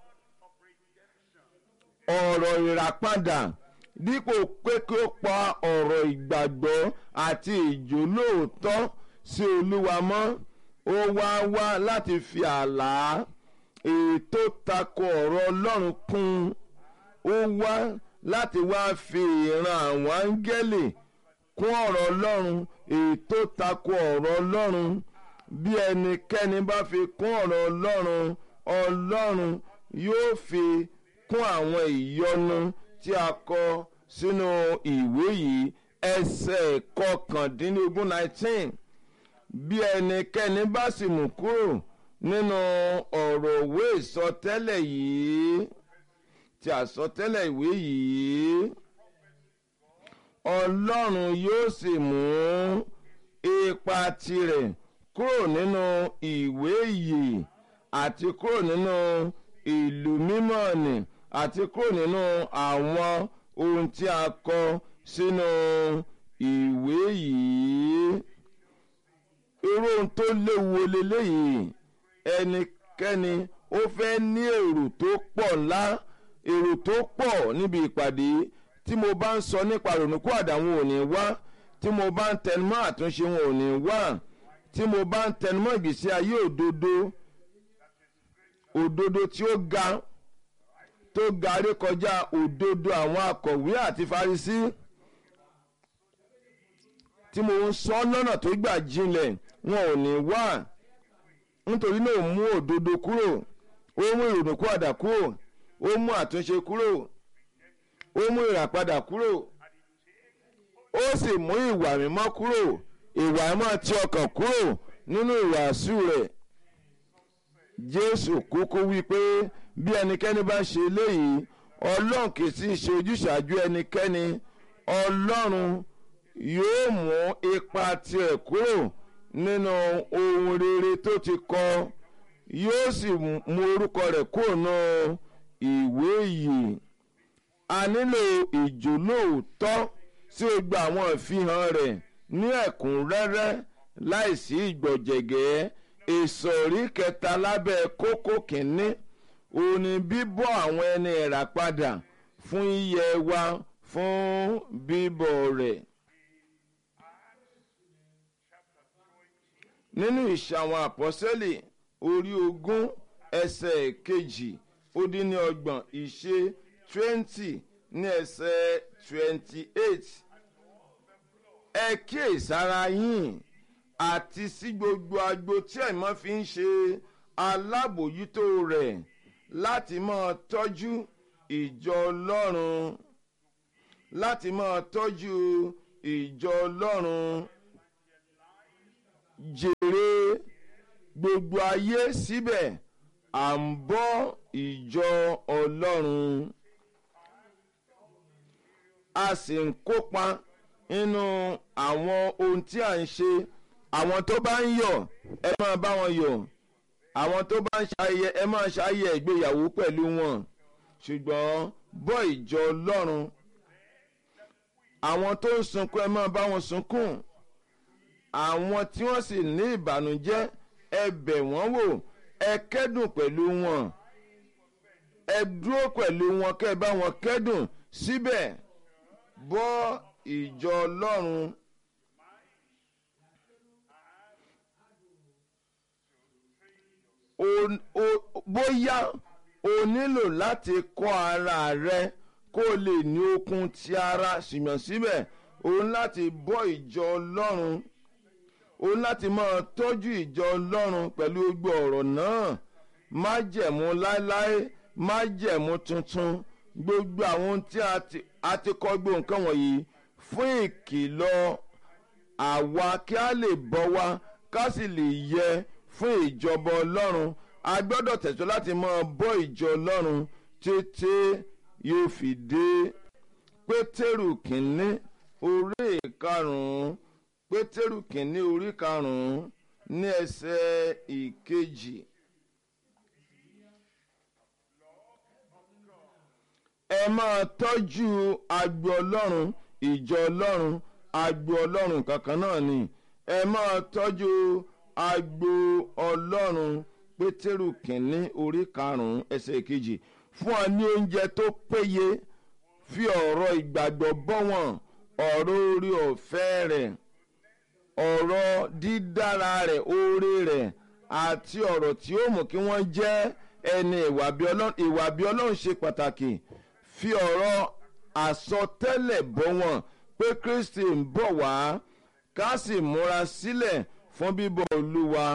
ọ̀rọ̀ ìràpadà dípò pé kí ó pa ọ̀rọ̀ ìgbàgbọ́ àti ìjólóòótọ́ sí olúwa mọ́ ó wá wá láti fi àlá ètò tako ọ̀rọ̀ ọlọ́run kún ó wá láti wá fi ìran àwọn áńgẹ́lì kún ọ̀rọ̀ ọlọ́run ètò tako ọ̀rọ̀ ọlọ́run bí ẹnikẹ́ni bá fi kún ọ̀rọ̀ ọlọ́run ọlọ́run yóò fi kún àwọn ìyọnu tí a kọ sínú ìwé yìí ẹsẹ̀ kọkàndínlógún nineteen bí ẹnikẹ́ni bá sì mú kúrò nínú ọ̀rọ̀ òwe ìsọtẹ́lẹ̀ yìí tí àsọtẹ́lẹ̀ ìwé yìí ọlọ́run yóò sì mú ipa tirẹ̀ kúrò nínú ìwé yìí àti kúrò nínú ìlú mímọ́ ni àti kúrò nínú àwọn ohun tí a kọ sínú ìwé yìí irú ohun tó léwu leléyìí ẹnikẹ́ni ó fẹ́ ní èrò tó pọ̀ ńlá èrò tó pọ̀ níbi ìpàdé tí mo bá ń sọ nípa rònúkú àdáwọn ò ní wá tí mo bá ń tẹnumọ́ àtúnṣe wọn ò ní wá tí mo bá ń tẹnumọ́ ìgbésí ayé òdodo òdodo tí ó ga tó ga rékọjá òdodo àwọn akọ̀wé àti farisí tí mo ń sọ lọ́nà tó gbà jinlẹ̀ wọn ò ní wá nítorí náà mú òdodo kúrò ó mú ìrònúkú àdá kúrò ó mú àtúnṣe kúrò ó mú ìràpadà kúrò ó sì mú ìwà mímọ́ kúrò ìwà mímọ́ ti ọkàn kúrò nínú ìwàásù rẹ̀ jésù kúkú wí pé bí ẹnikẹ́ni bá ṣe eléyìí ọlọ́run kì í sì ṣe ojúṣàájú ẹnikẹ́ni ọlọ́run yóò mú ipa tirẹ̀ kúrò nínú ohun rere tó ti kọ yóò sì mú orúkọ rẹ̀ kúrò nínú ìwé yìí a nílò ìjólóòótọ́ sí gbogbo àwọn ìfihàn rẹ̀ ní ẹ̀kúnrẹ́rẹ́ láìsí ìgbọ̀jẹ̀gẹ́ ìsọ̀rí kẹta lábẹ́ kókó kínní òun ni bíbọ́ àwọn ẹni ẹ̀rà padà fún yíyẹ wa fún bíbọ̀ rẹ̀. nínú ìṣàwọn àpọ́sẹ́lì orí ogún ẹsẹ̀ kejì ó dín ní ọgbọ̀n ìṣe twenty ní ẹsẹ̀ twenty eight ẹ kíyèsára yín àti sí gbogbo agbo tí ẹ̀mọ́ fi ń ṣe alábòójútó rẹ̀ láti máa tọ́jú ìjọ ọlọ́run láti máa tọ́jú ìjọ ọlọ́run jèrè gbogbo ayé síbẹ̀ à ń bọ́ ìjọ ọlọ́run a sì ń kópa nínú àwọn ohun tí à ń ṣe àwọn tó bá ń yọ̀ ẹ máa bá wọn yọ̀ àwọn tó bá ń ṣayẹ ẹ máa ṣayẹ ìgbéyàwó pẹ̀lú wọn ṣùgbọ́n bọ́ ìjọ ọlọ́run àwọn tó ń sunkún ẹ máa bá wọn sunkún àwọn tí wọ́n sì ní ìbànújẹ́ ẹ bẹ̀ wọ́n wò ẹ kẹ́dùn pẹ̀lú wọn ẹ dúró pẹ̀lú wọn kẹ́ ẹ bá wọn kẹ́dùn síbẹ̀ bọ́ ìjọ ọlọ́run. bóyá o nílò láti kọ́ ara rẹ kó o lè ní okun ti ara ṣùgbọ́n síbẹ̀ o ní láti bọ́ ìjọ ọlọ́run o ní láti máa tọ́jú ìjọ ọlọ́run pẹ̀lú gbogbo ọ̀rọ̀ náà májẹ̀mú láéláé májẹ̀mú tuntun gbogbo àwọn ohun tí a ti kọ́ gbogbo nǹkan wọ̀nyí fún ìkìlọ̀ àwa kí a lè bọ́ wa ká sì lè yẹ fún ìjọba ọlọ́run a gbọ́dọ̀ tẹ̀sọ́ láti máa bọ́ ìjọ ọlọ́run tètè yóò fi dé pétérù kínní orí karùn-ún pétérù kínní orí karùn-ún ní ẹsẹ̀ ìkejì. ẹ máa tọ́jú agbo ọlọ́run ìjọ ọlọ́run agbo ọlọ́run kankan náà ni ẹ máa tọ́jú agbo ọlọ́run pétérù kínní orí karùn-ún ẹsẹ̀ kejì fún ọ ní oúnjẹ tó péye fi ọ̀rọ̀ ìgbàgbọ́ bọ́ wọn ọ̀rọ̀ orí ọ̀fẹ́ rẹ̀ ọ̀rọ̀ dídára rẹ̀ oore rẹ̀ àti ọ̀rọ̀ tí ó mú kí wọ́n jẹ́ ẹni ìwà bí ọlọ́run ṣe pàtàkì fi ọ̀rọ̀ àsọtẹ́lẹ̀ bọ́ wọn pé kristi ń bọ̀ wá ká sì múra sílẹ̀ fún bíbọ̀ olúwa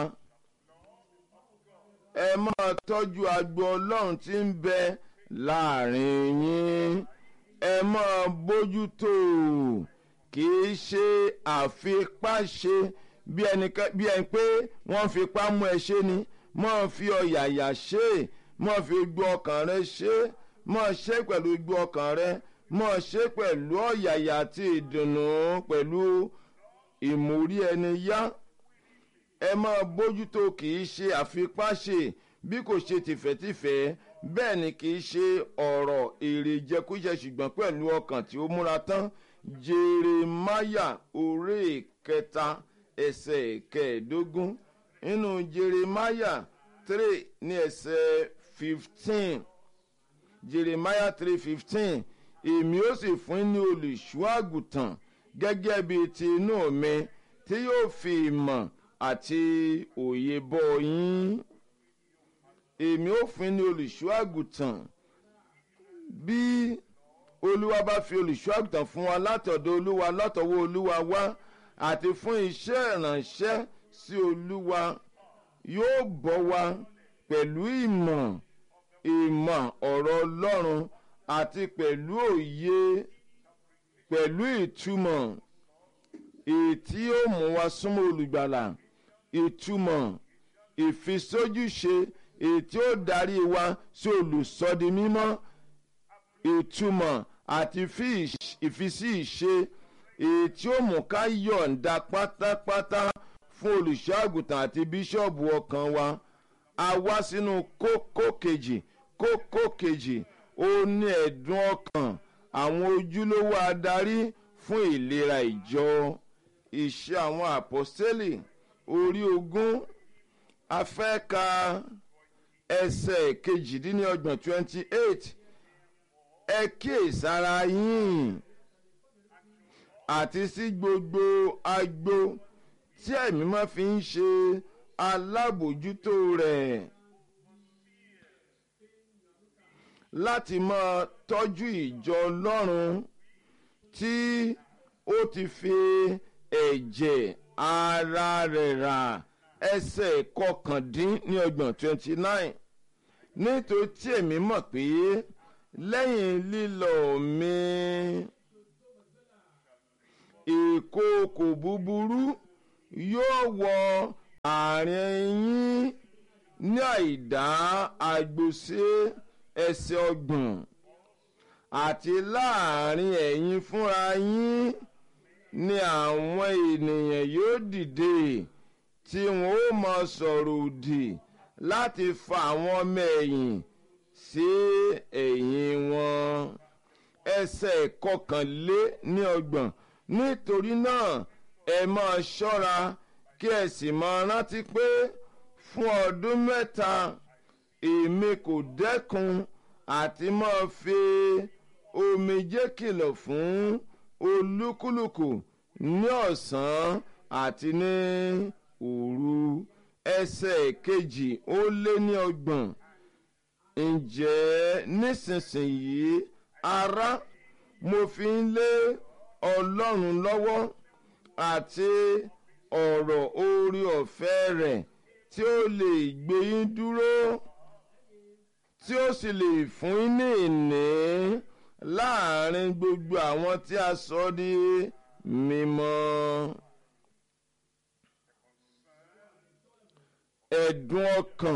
ẹ máa tọ́jú agbo ọlọ́run tí ń bẹ láàrin yín ẹ máa bójútó kì í ṣe àfipáṣe bí ẹni pé wọ́n fipá mú ẹ ṣe ni máa fi ọ̀yàyà ṣe máa fi gbọ́ ọkàn rẹ ṣe máa ṣe pẹ̀lú gbọ́ ọkàn rẹ máa ṣe pẹ̀lú ọ̀yàyà àti ìdùnnú pẹ̀lú ìmórí ẹni yá ẹ máa bójútó kì í ṣe àfipáṣe bí kò ṣe tìfẹ́tìfẹ́ bẹ́ẹ̀ ni kì í ṣe ọ̀rọ̀ èrè jẹkújẹ ṣùgbọ́n pẹ̀lú ọkàn tí ó múra tán jeremáyà orí kẹta ẹsẹ̀ kẹẹ̀ẹ́dógún nínú jeremáyà three ní ẹsẹ̀ fifteen jeremáyà three fifteen èmi ó sì fún ní olùṣọ́ àgùntàn gẹ́gẹ́ bíi ti inú mi tí yóò fi ìmọ̀ àti òye bọ́ yín èmi ó fún ní olùṣọ́ àgùntàn bí olúwa bá fi olùṣọ́ àgùntàn fún wa látọ̀dọ̀ olúwa látọwọ́ olúwa wá àti fún iṣẹ́ ìrànṣẹ́ sí olúwa yóò bọ́ wa pẹ̀lú ìmọ̀ ìmọ̀ ọ̀rọ̀ ọlọ́run àti pẹ̀lú òye pẹ̀lú ìtumọ̀ èyí tí yóò mú wa súnmọ́ olùgbàlà ìtumọ̀ ìfisójúṣe èyí tí ó darí wa sí olùsọdi mímọ́ ìtumọ̀ àti ìfisí ìṣe èyí tí ó mú ká yọ̀ǹda pátápátá fún olùṣọ́ àgùntàn àti bíṣọ̀bù ọkàn wa a wá sínú kókó kejì kókó kejì ó ní ẹ̀dùn ọkàn àwọn ojúlówó adarí fún ìlera ìjọ ìṣe àwọn àpọ́sítélì orí ogún afẹ́ka ẹsẹ̀ kejìdínlọ́gbọ̀n twenty eight ẹ kíyèsára yín àti sí gbogbo agbo tí ẹ̀mí máa fi ń ṣe alábòjútó rẹ̀ láti máa tọ́jú ìjọ ọlọ́run tí ó ti fi ẹ̀jẹ̀ ara rẹ̀ rà ẹsẹ̀ kọkàndínlọ́gbọ̀n twenty nine nítorí tí èmi mọ̀ pé lẹ́yìn lílọ mi ìkookò búburú yóò wọ àárín yín ní àìdá àgbòsí ẹsẹ̀ ọgbọ̀n àti láàrin ẹ̀yin fúnra yín ni àwọn ènìyàn yóò dìde tí wọn ó mọ sọ̀rọ̀ òdì láti fa àwọn ọmọ ẹ̀yìn sí ẹ̀yìn wọn ẹsẹ̀ kọkànlé ní ọgbọ̀n nítorí náà ẹ máa ṣọ́ra kí ẹ sì máa rántí pé fún ọdún mẹ́ta èmi kò dẹ́kun àti máa fi omijé kìlọ̀ fún olúkúlùkù ní ọ̀sán àti ní òru ẹsẹ̀ kejì ó lé ní ọgbọ̀n ǹjẹ́ nísinsìnyí ará mo fi ń lé ọlọ́run lọ́wọ́ àti ọ̀rọ̀ orí ọ̀fẹ́ rẹ̀ tí ó lè gbé yín dúró tí ó sì lè fún yín ní ìní láàrin gbogbo àwọn tí a sọ di mímọ́. ẹ̀dùn ọkàn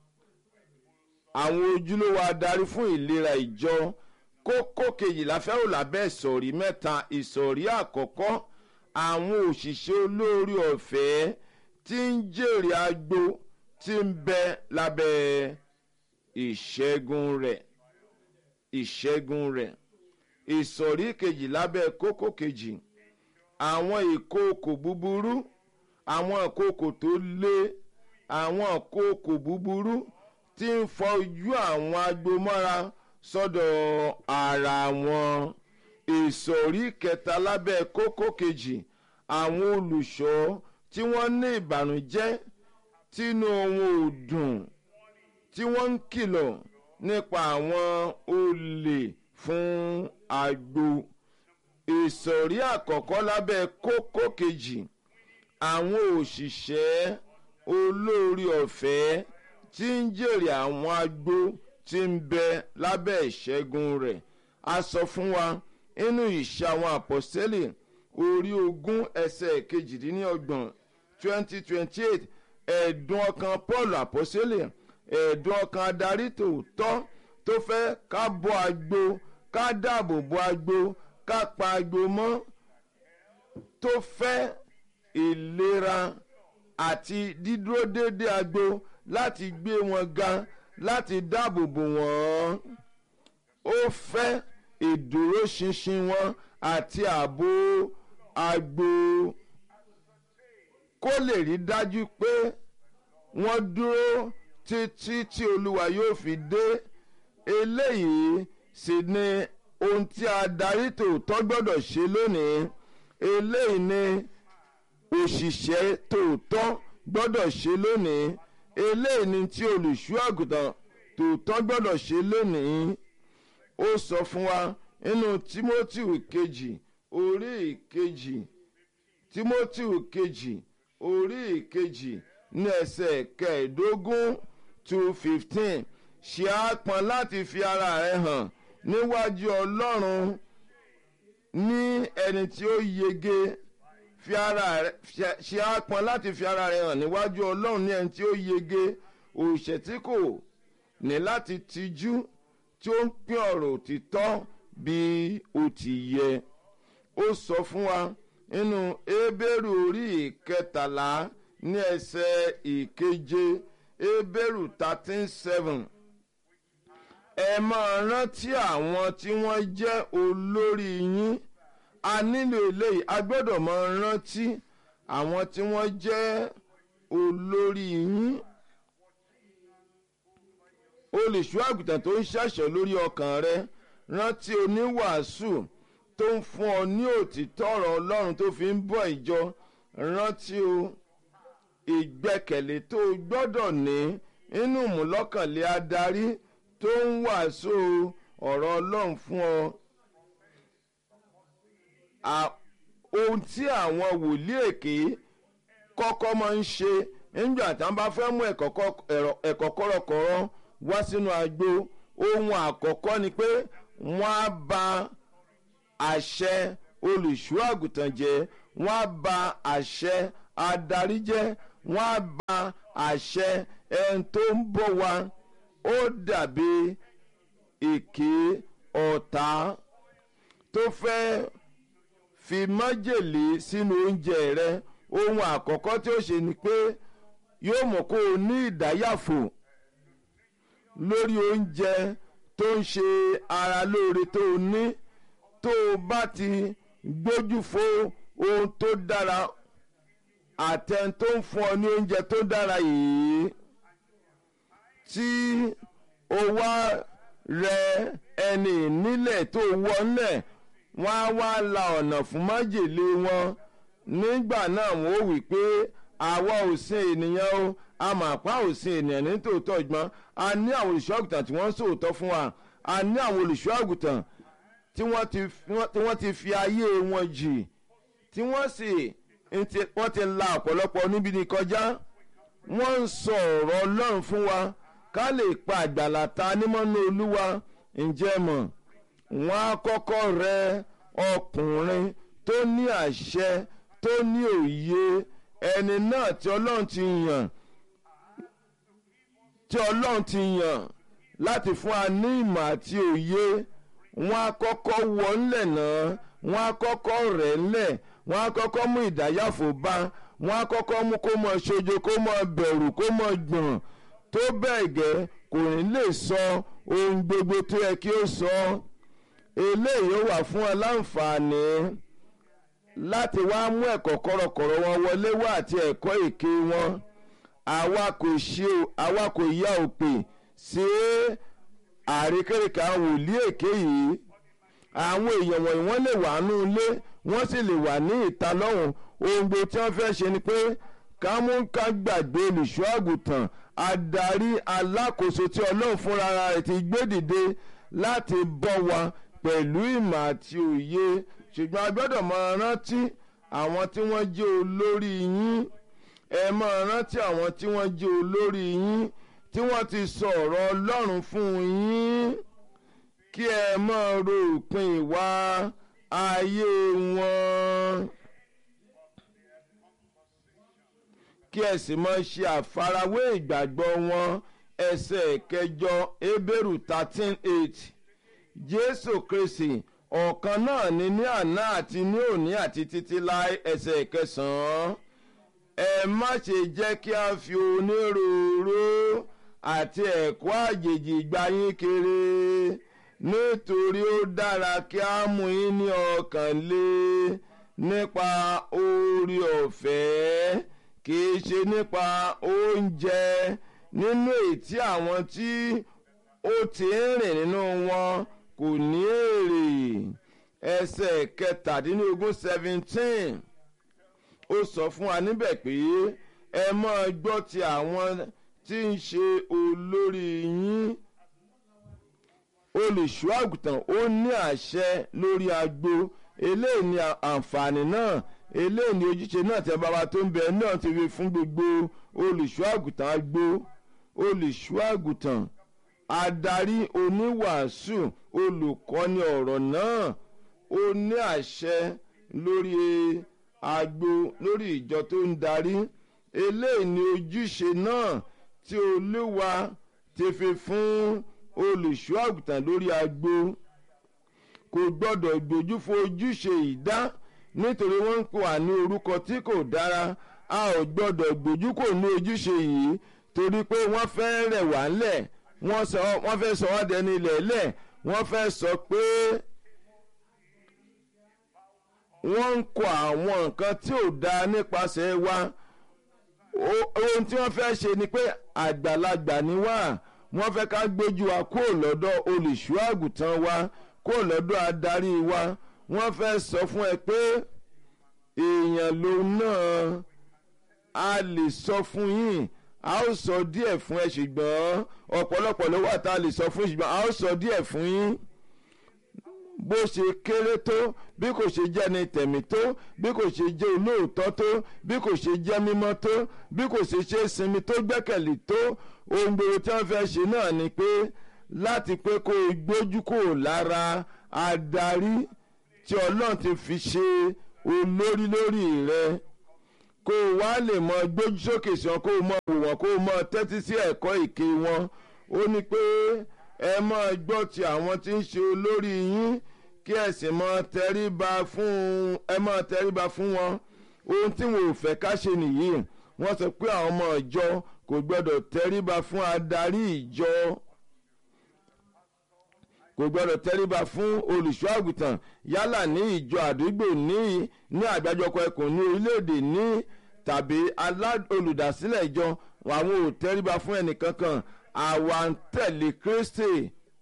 àwọn ojúlówó adarí fún ìlera ìjọ kókó kejìlá fẹ́ràn lábẹ́ ìsọ̀rí mẹ́ta ìsọ̀rí àkọ́kọ́ àwọn òṣìṣẹ́ olórí ọ̀fẹ́ tí ń jèrè agbo tí ń bẹ lábẹ́ ìṣẹ́gun rẹ̀ ìṣẹ́gun rẹ̀ ìsọ̀rí kejì lábẹ́ kókó kejì àwọn ìkookò búburú àwọn ìkookò tó lé àwọn ìkookò búburú tí ń fọ ojú àwọn agbomọ́ra sọ́dọ̀ ara wọn ìsọ̀rí kẹta lábẹ́ kókó kejì àwọn olùṣọ́ tí wọ́n ní ìbànújẹ́ tínú wọn ò dùn tí wọ́n ń kìlọ̀ nípa àwọn olè fún agbo ìsọ̀rí àkọ́kọ́ lábẹ́ kókó kejì àwọn òṣìṣẹ́ olórí ọ̀fẹ́ tí ń jèrè àwọn agbo tí ń bẹ lábẹ́ ìṣẹ́gun rẹ̀ a sọ fún wa nínú ìṣe àwọn àpọ́sítélì orí ogún ẹsẹ̀ kejìdínlọ́gbọ̀n twenty twenty eight ẹ̀dùn ọkàn paul àpọ́sítélì ẹ̀dùn ọkàn adarí tòótọ́ tó fẹ́ ká bọ́ agbo ká dáàbò bo agbo ká pa agbo mọ́ tó fẹ́ ìlera àti dídúró déédé agbo láti gbé wọn ga láti dáàbò bò wọ́n ó fẹ́ ìdúróṣinṣin wọn àti ààbò agbo kó lè rí dájú pé wọ́n dúró títí tí olúwa yóò fi dé eléyìí sì ni ohun tí adarí tòótọ́ gbọ́dọ̀ ṣe lónìí eléyìí ni òṣìṣẹ́ tòótọ́ gbọ́dọ̀ ṣe lónìí eléyìí ni tí olùṣọ́ àgùntàn tòótọ́ gbọ́dọ̀ ṣe lónìí ó sọ fún wa nínú timothy kejì orí ìkejì timothy kejì orí ìkejì ní ẹsẹ̀ kẹẹ̀ẹ́dógún two fifteen ṣe á pọn láti fi ara rẹ hàn níwájú ọlọ́run ní ẹni tí ó yege fi ara rẹ ṣe á pọn láti fi ara rẹ hàn níwájú ọlọ́run ní ẹni tí ó yege òṣè tí kò ní láti tijú tí ó ń pín ọ̀rọ̀ òtítọ́ bí ó ti yẹ ó sọ fún wa nínú ebéèrú orí ìkẹtàlá ní ẹsẹ̀ ìkeje ebéèrú thirteen seven ẹ máa rántí àwọn tí wọ́n jẹ́ olórí yín a nílò eléyìí a gbọ́dọ̀ máa rántí àwọn tí wọ́n jẹ́ olórí yín olùṣọ́ àgùntàn tó ń ṣàṣọ lórí ọkàn rẹ rántí oníwàásù tó ń fún ọ ní òtítọ́ ọ̀rọ̀ ọlọ́run tó fi ń bọ̀ ìjọ rántí o ìgbẹ́kẹ̀lé tó gbọ́dọ̀ ní inú ìmúlọ́kànlé adarí tó ń wàásù ọ̀rọ̀ ọlọ́run fún ọ. ohun tí àwọn wòlíì èké kọ́kọ́ máa ń ṣe nígbà tí wọ́n bá fẹ́ mú ẹ̀kọ́ kọ́rọ̀kọ́rọ́ wá sínú agbo ohun àkọ́kọ́ ni pé wọ́n á ba àṣẹ olùṣọ́ àgùntàn jẹ́ wọ́n á ba àṣẹ adarí jẹ́ wọ́n á ba àṣẹ ẹni tó ń bọ̀ wá ó dàbí èké ọ̀tá tó fẹ́ fi májèlé sínú oúnjẹ rẹ ohun àkọ́kọ́ tí ó ṣe ni pé yóò mọ̀ kó o ní ìdáyàfò lórí oúnjẹ tó ń ṣe ara lóore tó o ní tó o bá ti gbójú fo ohun tó dára àtẹn tó ń fún ọ ní oúnjẹ tó dára yìí tí o wá rẹ ẹni nílẹ̀ tó wọlẹ̀ wọ́n á wá la ọ̀nà fún májèlé wọn nígbà náà wọ́n ó wí pé àwa ò sin ènìyàn o a mà pa ò sin ènìyàn ní tòótọ́ ìgbọ́n a ní àwọn olùṣọ́ àgùntàn tí wọ́n ń sòótọ́ fún wa a ní àwọn olùṣọ́ àgùntàn tí wọ́n ti fi ayé wọn jì tí wọ́n sì wọ́n ti la ọ̀pọ̀lọpọ̀ níbi ní kọjá wọ́n ń sọ ọ̀rọ̀ ọlọ́run fún wa ká lè pa àgbàlá ta nímọ̀nà olúwa ǹjẹ́ mọ̀ wọ́n á kọ́kọ́ rẹ ọkùnrin tó ní àṣẹ tó ní òye ẹni náà tí ọlọ́run ti yàn tí ọlọ́run ti yàn láti fún wa ní ìmọ̀ àti òye wọ́n á kọ́kọ́ wọ ńlẹ̀ náà wọ́n á kọ́kọ́ rẹ̀ ńlẹ̀ wọ́n á kọ́kọ́ mú ìdáyàfò bá wọ́n á kọ́kọ́ mú kó mọ ṣojo kó mọ bẹ̀rù kó mọ gbọ̀n tó bẹ́ẹ̀ gẹ́ kò ní lè sọ ohun gbogbo tó yẹ kí ó sọ eléyìí ó wà fún ọ láǹfààní láti wá mú ẹ̀kọ́ kọ̀rọ̀kọ̀rọ̀ wọn wọlé wá àti ẹ̀kọ́ èké wọn àwa kò ṣe àwa kò yá òpè sí àrékérekè àwọn wòlíì èké yìí àwọn èèyàn wọ̀nyí wọ́n lè wà nú ilé wọ́n sì lè wà ní ìta lọ́hùn ohun gbogbo tí wọ́n fẹ́ ṣe ni pé ká mú ká gbàgbé olùṣọ́ àgùntàn adarí alákòóso tí ọlọ́run fúnra rẹ̀ ti gbé dìde láti bọ́ wa pẹ̀lú ìmọ̀ àti òye ṣùgbọ́n a gbọ́dọ̀ máa rántí àwọn tí wọ́n jẹ́ olórí yín ẹ máa rántí àwọn tí wọ́n jẹ́ olórí yín tí wọ́n ti sọ ọ̀rọ̀ ọlọ́run fún yín kí ẹ máa ro òpin ìwà ayé wọn. kí ẹ sì máa ṣe àfarawé ìgbàgbọ́ wọn ẹsẹ̀ kẹjọ ebéèrú thirteen eight jésù kristi ọ̀kan náà ni ní àná àti ní òní àti títí láé ẹsẹ̀ kẹsàn-án ẹ má ṣe jẹ́ kí a fi onírúurú àti ẹ̀kọ́ àjèjì gba yín kiri nítorí ó dára kí a mú yín ní ọkàn lé nípa oore ọ̀fẹ́ kì í ṣe nípa oúnjẹ nínú ètí àwọn tí ó ti ń rìn nínú wọn kò ní èrè ẹsẹ̀ kẹtàdínlógún seventeen ó sọ fún wa níbẹ̀ pé ẹ máa gbọ́ ti àwọn tí ń ṣe olórí yín olùṣọ́ àgùntàn ó ní àṣẹ lórí agbo eléyìí ni àǹfààní náà eléyìí ni ojúṣe náà tí bàbá tó ń bẹ náà ti fi fún gbogbo olùṣọ́ àgùntàn agbo olùṣọ́ àgùntàn adarí oníwàásù olùkọ́ni ọ̀rọ̀ náà ó ní àṣẹ lórí agbo lórí ìjọ tó ń darí eléyìí ni ojúṣe náà tí olúwa ti fi fún olùṣọ́ àgùntàn lórí agbo kò gbọ́dọ̀ gbójú fo ojúṣe ìdá nítorí wọ́n ń pò wá ní orúkọ tí kò dára a ò gbọ́dọ̀ gbójú kò ní ojúṣe yìí torí pé wọ́n fẹ́ rẹ̀ wá ńlẹ̀ wọ́n fẹ́ sọ wá dẹni ilẹ̀ lẹ̀ wọ́n fẹ́ sọ pé wọ́n ń kọ àwọn nǹkan tí ò dáa nípasẹ̀ wa ohun tí wọ́n fẹ́ ṣe ni pé àgbàlagbà ni wá wọ́n fẹ́ ká gbójú wa kó lọ́dọ̀ olùṣọ́ àgùntàn wa kó lọ́dọ̀ adarí wa wọ́n fẹ́ sọ fún ẹ pé èèyàn ló náà a lè sọ fún yín a ó sọ díẹ̀ fún ẹ ṣùgbọ́n ọ̀pọ̀lọpọ̀ ló wà tá a lè sọ fún ṣùgbọ́n a ó sọ díẹ̀ fún yín bó ṣe kéré tó bí kò ṣe jẹ́ ni tẹ̀mí tó bí kò ṣe jẹ́ olóòótọ́ tó bí kò ṣe jẹ́ mímọ́ tó bí kò ṣe ṣe sinmi tó gbẹ́kẹ̀lé tó ohun gbogbo tí wọ́n fẹ́ ṣe náà ni pé láti pé kó o gbójú kò lára adarí tí ọlọ́run ti fi ṣe olórí lórí rẹ kó o wá lè mọ gbójú sókè sí wọn kó o mọ wò wọn kó o mọ tẹ́tí sí ẹ̀kọ́ ìké wọn ó ní pé ẹ máa gbọ́ ti àwọn tí ń ṣe olórí yín kí ẹ sì máa tẹríba fún ẹ máa tẹríba fún wọn ohun tí wọn ò fẹ́ ká ṣe nìyí wọ́n sọ pé àwọn ọmọ ìjọ kò gbọ́dọ̀ tẹríba fún adarí ìjọ kò gbọ́dọ̀ tẹríba fún olùṣọ́ àgùntàn yálà ní ìjọ àdúgbò ní ní àgbájọpọ ẹkùn ní orílẹ̀-èdè ní tàbí olùdásílẹ̀ ìjọ àwọn ò tẹríba fún ẹnìkankan àwa ń tẹ̀lé Kristi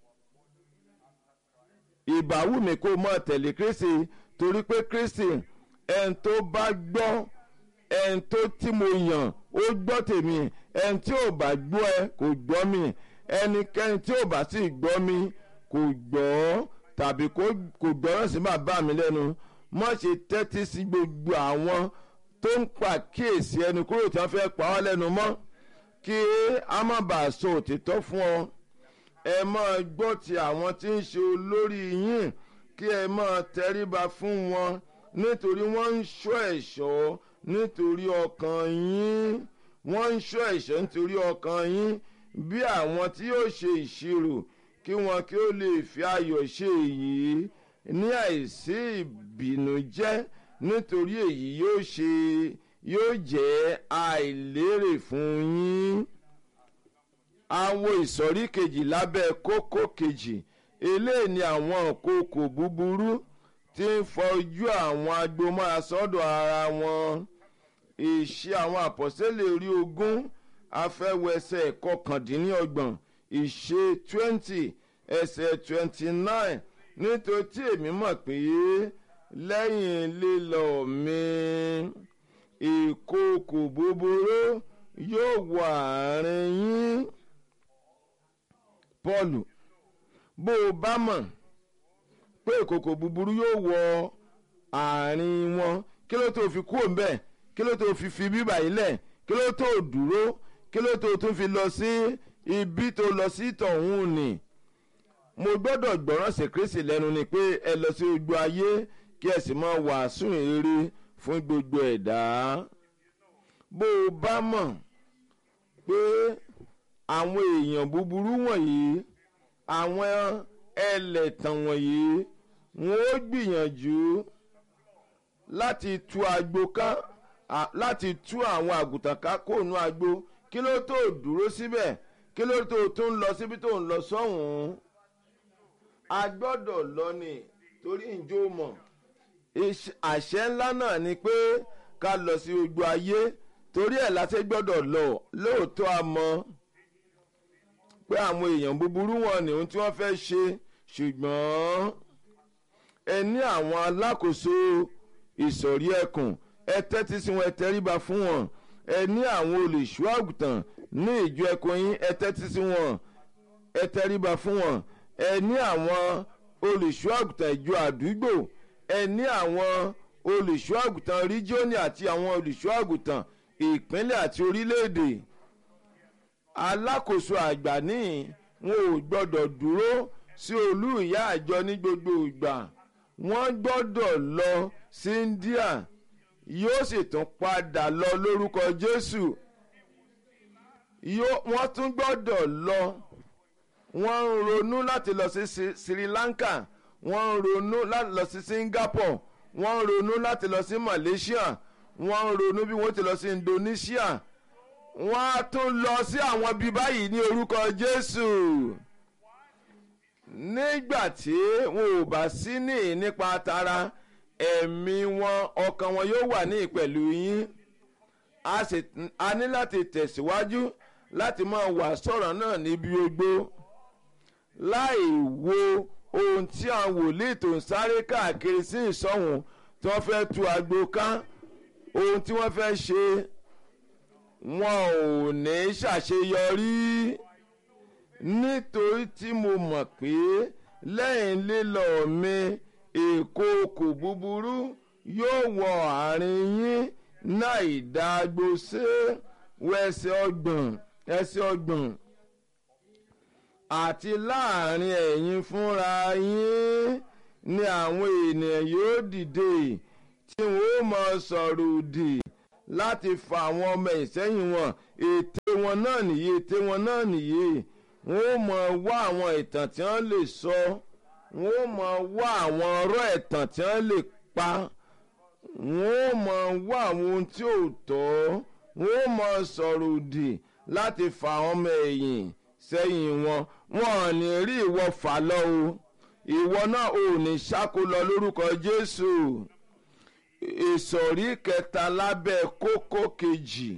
ìbáwùmí kó mọ̀ tẹ̀lé Kristi torí pé Kristi ẹni tó bá gbọ́ ẹni tó tí mo yàn ó gbọ́ tèmi ẹni tí ò bá gbọ́ ẹ kò gbọ́ mi ẹnikẹ́ni tí ò bá sì gbọ́ mi kò gbọ́ tàbí kò gbọ́ràn sí bàbá mi lẹ́nu má ṣe tẹ́tí sí gbogbo àwọn tó ń pàkíyèsí ẹnu kúrò tí wọ́n fẹ́ pa ọ́ lẹ́nu mọ́ kí a má bàa sọ òtítọ́ fún ọ ẹ máa gbọ́ ti àwọn tí ń ṣe olórí yín kí ẹ máa tẹríba fún wọn nítorí wọ́n ń ṣọ́ ẹ̀ṣọ́ nítorí ọkàn yín wọ́n ń ṣọ́ ẹ̀ṣọ́ nítorí ọkàn yín bí àwọn tí yóò ṣe ìṣirò kí wọn kí ó lè fi ayọ̀ ṣe èyí ní àìsí ìbìnújẹ́ nítorí èyí yóò ṣe yóò jẹ́ àìlérè fún yín. àwọn ìsọ̀rí kejì lábẹ́ kókó kejì eléyìí ni àwọn kókò búburú tí ń fojú àwọn agbomọ́ra sọ́dọ̀ ara wọn ìṣe àwọn àpọ́sẹ́lẹ̀ orí ogún afẹ́wẹsẹ̀ kọkàndínlọ́gbọ̀n ìṣe twenty ẹsẹ̀ twenty nine nítorí tí èmi mọ̀ pé lẹ́yìn lílọ mi ìkookò búburú yóò wọ àárín yín Pọ́ọ̀lù bó o bá mọ̀ pé ìkookò búburú yóò wọ àárín wọn kí ló tó fi kúrò ńbẹ̀ kí ló tó fi fi bíbà yìí lẹ̀ kí ló tó dúró kí ló tó tún fi lọ sí ibi tó lọ sí tọ̀hún ni mo gbọ́dọ̀ gbọ́ràn sí Kristi lẹ́nu ni pé ẹ lọ sí gbogbo ayé kí ẹ sì máa wàásù rere fún gbogbo ẹ̀dá bó o bá mọ̀ pé àwọn èèyàn búburú wọ̀nyí àwọn ẹlẹ́tàn wọ̀nyí wọ́n ó gbìyànjú láti tú agbo ká láti tú àwọn àgùntàn ká kóònù agbo kí ló tó dúró síbẹ̀ kí ló tó tún lọ síbi tó ń lọ sọ́hùn-ún a gbọ́dọ̀ lọ ni torí ìjó mọ̀ àṣẹ ńlá náà ni pé ká lọ sí gbogbo ayé torí ẹ̀ láti gbọ́dọ̀ lọ lóòótọ́ a mọ̀ pé àwọn èèyàn búburú wọn ni ohun tí wọ́n fẹ́ ṣe ṣùgbọ́n ẹ ní àwọn alákòóso ìsọ̀rí ẹkùn ẹ tẹ́tí sí wọn ẹ tẹríba fún wọn ẹ ní àwọn olùṣọ́ àgùntàn ní ìjọ ẹkùn yín ẹ tẹ́tí sí wọn ẹ tẹríba fún wọn ẹ ní àwọn olùṣọ́ àgùntàn ìjọ àdúgbò ẹ ní àwọn olùṣọ́ àgùntàn ríjíọ́nì àti àwọn olùṣọ́ àgùntàn ìpínlẹ̀ àti orílẹ̀-èdè alákòóso àgbà ní wọn ò gbọ́dọ̀ dúró sí olú ìyá àjọ ní gbogbo ìgbà wọ́n gbọ́dọ̀ lọ sí India yóò sì tún padà lọ lórúkọ Jésù wọ́n tún gbọ́dọ̀ lọ wọ́n ń ronú láti lọ sí Sri Lanka wọ́n ń ronú láti lọ sí Singapore wọ́n ń ronú láti lọ sí Malaysia wọ́n ń ronú bí wọ́n ti lọ sí Indonesia wọ́n á tún lọ sí àwọn bíi báyìí ní orúkọ Jésù nígbà tí wọn ò bá sí ní nípa tara ẹ̀mí wọn ọkàn wọn yóò wà ní pẹ̀lú yín a ní láti tẹ̀síwájú láti máa wà sọ̀rọ̀ náà níbi ogbó láì wo ohun tí àwọn wòlíì tó ń sáré káàkiri sí ìsọ̀hún tí wọ́n fẹ́ tu àgbo ká ohun tí wọ́n fẹ́ ṣe wọn ò ní ṣàṣeyọrí nítorí tí mo mọ̀ pé lẹ́yìn lílọ mi ìkookò búburú yóò wọ àárín yín náà ìdágbó sí wẹsẹ̀ ọgbọ̀n ẹsẹ̀ ọgbọ̀n àti láàrin ẹ̀yin fúnra yín ni àwọn ènìyàn yóò dìde tí wọn ó máa sọ̀rọ̀ òdì láti fa àwọn ọmọ ìsẹ́yìn wọn ète wọn náà nìyí ète wọn náà nìyí wọn ó máa wá àwọn ìtàn tí wọ́n lè sọ wọn ó máa wá àwọn ọ̀rọ̀ ẹ̀tàn tí wọ́n lè pa wọn ó máa wá àwọn ohun tí ò tọ́ wọn ó máa sọ̀rọ̀ òdì láti fa àwọn ọmọ ẹ̀yìn sẹ́yìn wọn wọn ò ní rí ìwọ fà lọ o ìwọ náà ò ní ṣáko lọ lórúkọ Jésù ìsọ̀rí kẹta lábẹ́ kókó kejì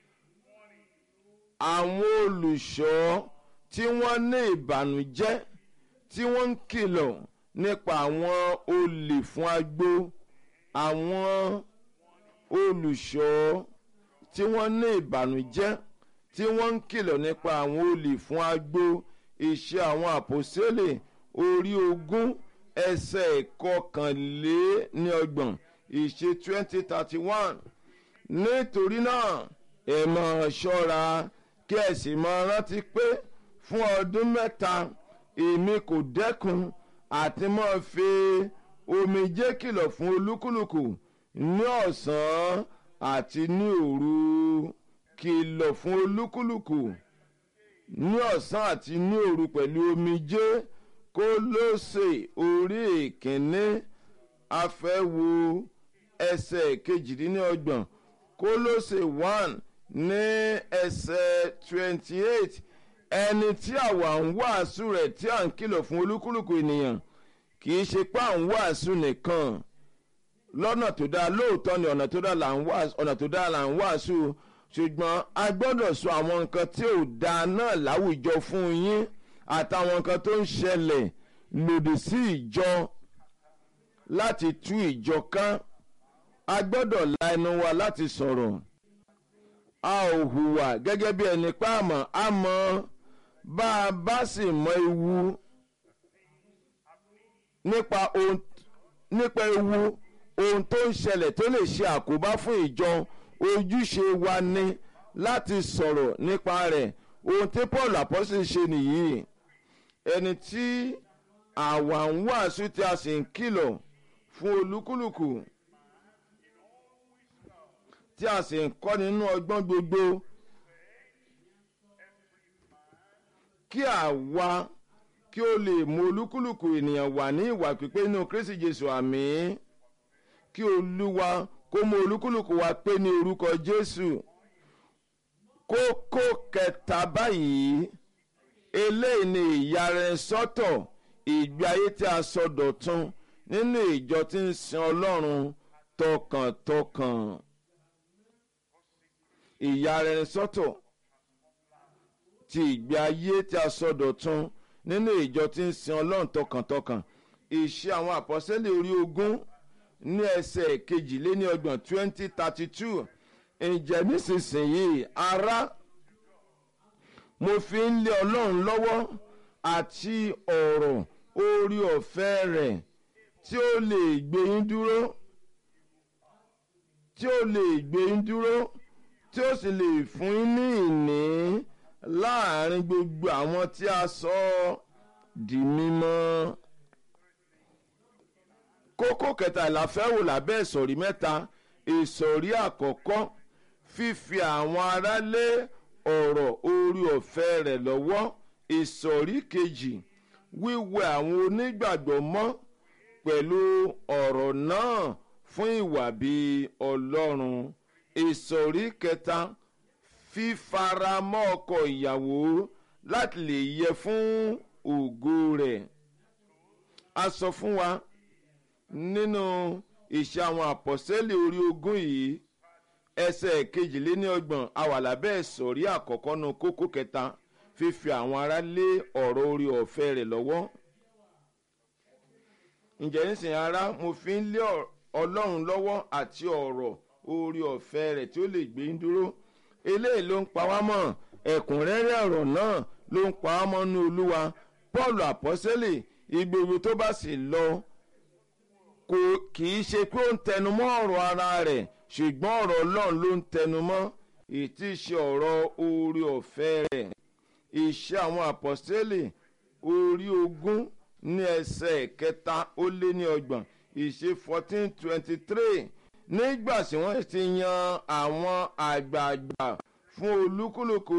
àwọn olùṣọ́ tí wọ́n ní ìbànújẹ́ tí wọ́n ń kìlọ̀ nípa àwọn olè fún agbó àwọn olùṣọ́ tí wọ́n ní ìbànújẹ́ tí wọ́n ń kìlọ̀ nípa àwọn olè fún agbó iṣẹ́ àwọn àpòsílẹ̀ orí ogún ẹsẹ̀ ìkọkànléníọgbọ̀n ìṣe twenty thirty one nítorí náà ẹ máa ṣọ́ra kí ẹ sì máa rántí pé fún ọdún mẹ́ta èmi kò dẹ́kun àti máa fi omijé kìlọ̀ fún olúkúlùkù ní ọ̀sán àti ní òru kìlọ̀ fún olúkúlùkù ní ọ̀sán àti ní òru pẹ̀lú omijé Kólósè orí ìkíní afẹ́wo ẹsẹ̀ kejìdínlọ́gbọ̀n Kólósè one ní ẹsẹ̀ twenty eight ẹni tí àwa ń wàásù rẹ̀ tí à ń kìlọ̀ fún olúkúlùkù ènìyàn kì í ṣe pé à ń wàásù nìkan lọ́nà tó dáa lóòótọ́ ni ọ̀nà tó dáa là ń wàásù ọ̀nà tó dáa là ń wàásù ṣùgbọ́n a gbọ́dọ̀ sọ àwọn nǹkan tí ò dáa náà láwùjọ fún yín àtàwọn nǹkan tó ń ṣẹlẹ̀ lòdì sí ìjọ láti tú ìjọ ká a gbọ́dọ̀ la ẹnu wa láti sọ̀rọ̀ a ò hùwà gẹ́gẹ́ bí ẹni pa àmọ́ a mọ̀ bá a bá sì mọ ewu nípa ohun nípa ewu ohun tó ń ṣẹlẹ̀ tó lè ṣe àkóbá fún ìjọ ojúṣe wa ni láti sọ̀rọ̀ nípa rẹ̀ ohun tí Paul apọ́sítélì ṣe nìyí ẹni tí àwa ń wàásù tí a sì ń kìlọ̀ fún olúkúlùkù tí a sì ń kọ́ nínú ọgbọ́n gbogbo kí àwa kí ó lè mú olúkúlùkù ènìyàn wà ní ìwà pípé nínú Kristi Jésù àmín kí Olúwa kó mú olúkúlùkù wa pé ní orúkọ Jésù kókó kẹta báyìí eléyìí ni ìyarẹsọ́tọ̀ ìgbé ayé tí a sọ dọ̀tun nínú ìjọ tí ń sin Ọlọ́run tọkàntọkàn ìyarẹsọ́tọ̀ ti ìgbé ayé tí a sọ dọ̀tun nínú ìjọ tí ń sin Ọlọ́run tọkàntọkàn ìṣe àwọn àpọ́sẹ́lẹ̀ orí ogún ní ẹsẹ̀ kejìléní ọgbọ̀n twenty thirty two ǹjẹ́ nísinsìnyí ará mo fi ń lé ọlọ́run lọ́wọ́ àti ọ̀rọ̀ orí ọ̀fẹ́ rẹ̀ tí ó lè gbé yín dúró tí ó lè gbé yín dúró tí ó sì lè fún yín ní ìní láàrin gbogbo àwọn tí a sọ di mímọ́. kókó kẹta ìlàfẹ́ wò lábẹ́ ìsọ̀rí mẹ́ta ìsọ̀rí àkọ́kọ́ fífi àwọn ará lé ọ̀rọ̀ orí ọ̀fẹ́ rẹ̀ lọ́wọ́ ìsọ̀rí kejì wíwẹ̀ àwọn onígbàgbọ́ mọ́ pẹ̀lú ọ̀rọ̀ náà fún ìwà bíi ọlọ́run ìsọ̀rí kẹta fífaramọ́ ọkọ ìyàwó láti lè yẹ fún ògo rẹ̀ a sọ fún wa nínú ìṣe àwọn àpọ̀sẹ́lẹ̀ orí ogún yìí ẹsẹ̀ kejìléníọgbọ̀n awàlábẹ́ ìsọ̀rí àkọ́kọ́ nu kókó kẹta fífi àwọn ará lé ọ̀rọ̀ orí ọ̀fẹ́ rẹ̀ lọ́wọ́. ǹjẹ́ nísìnyí ará mo fi ń lé ọlọ́run lọ́wọ́ àti ọ̀rọ̀ orí ọ̀fẹ́ rẹ̀ tí ó lè gbé ń dúró. eléyìí ló ń pa wá mọ́ ẹ̀kúnrẹ́rẹ́ ọ̀rọ̀ náà ló ń pa wá mọ́ ní olúwa paul àpọ́sẹ́lẹ̀ ìgbèrú tó bá sì lọ kò kì í ṣe pé ó ń tẹnumọ́ ọ̀rọ̀ ara rẹ̀ ṣùgbọ́n ọ̀rọ̀ ọlọ́run ló ń tẹnumọ́ ètí ṣe ọ̀rọ̀ orí ọ̀fẹ́ rẹ̀ iṣẹ́ àwọn àpọ́sítélì orí ogún ní ẹsẹ̀ kẹta ó lé ní ọgbọ̀n ìṣe fourteen twenty three nígbà tí wọ́n ti yan àwọn àgbààgbà fún olúkúlùkù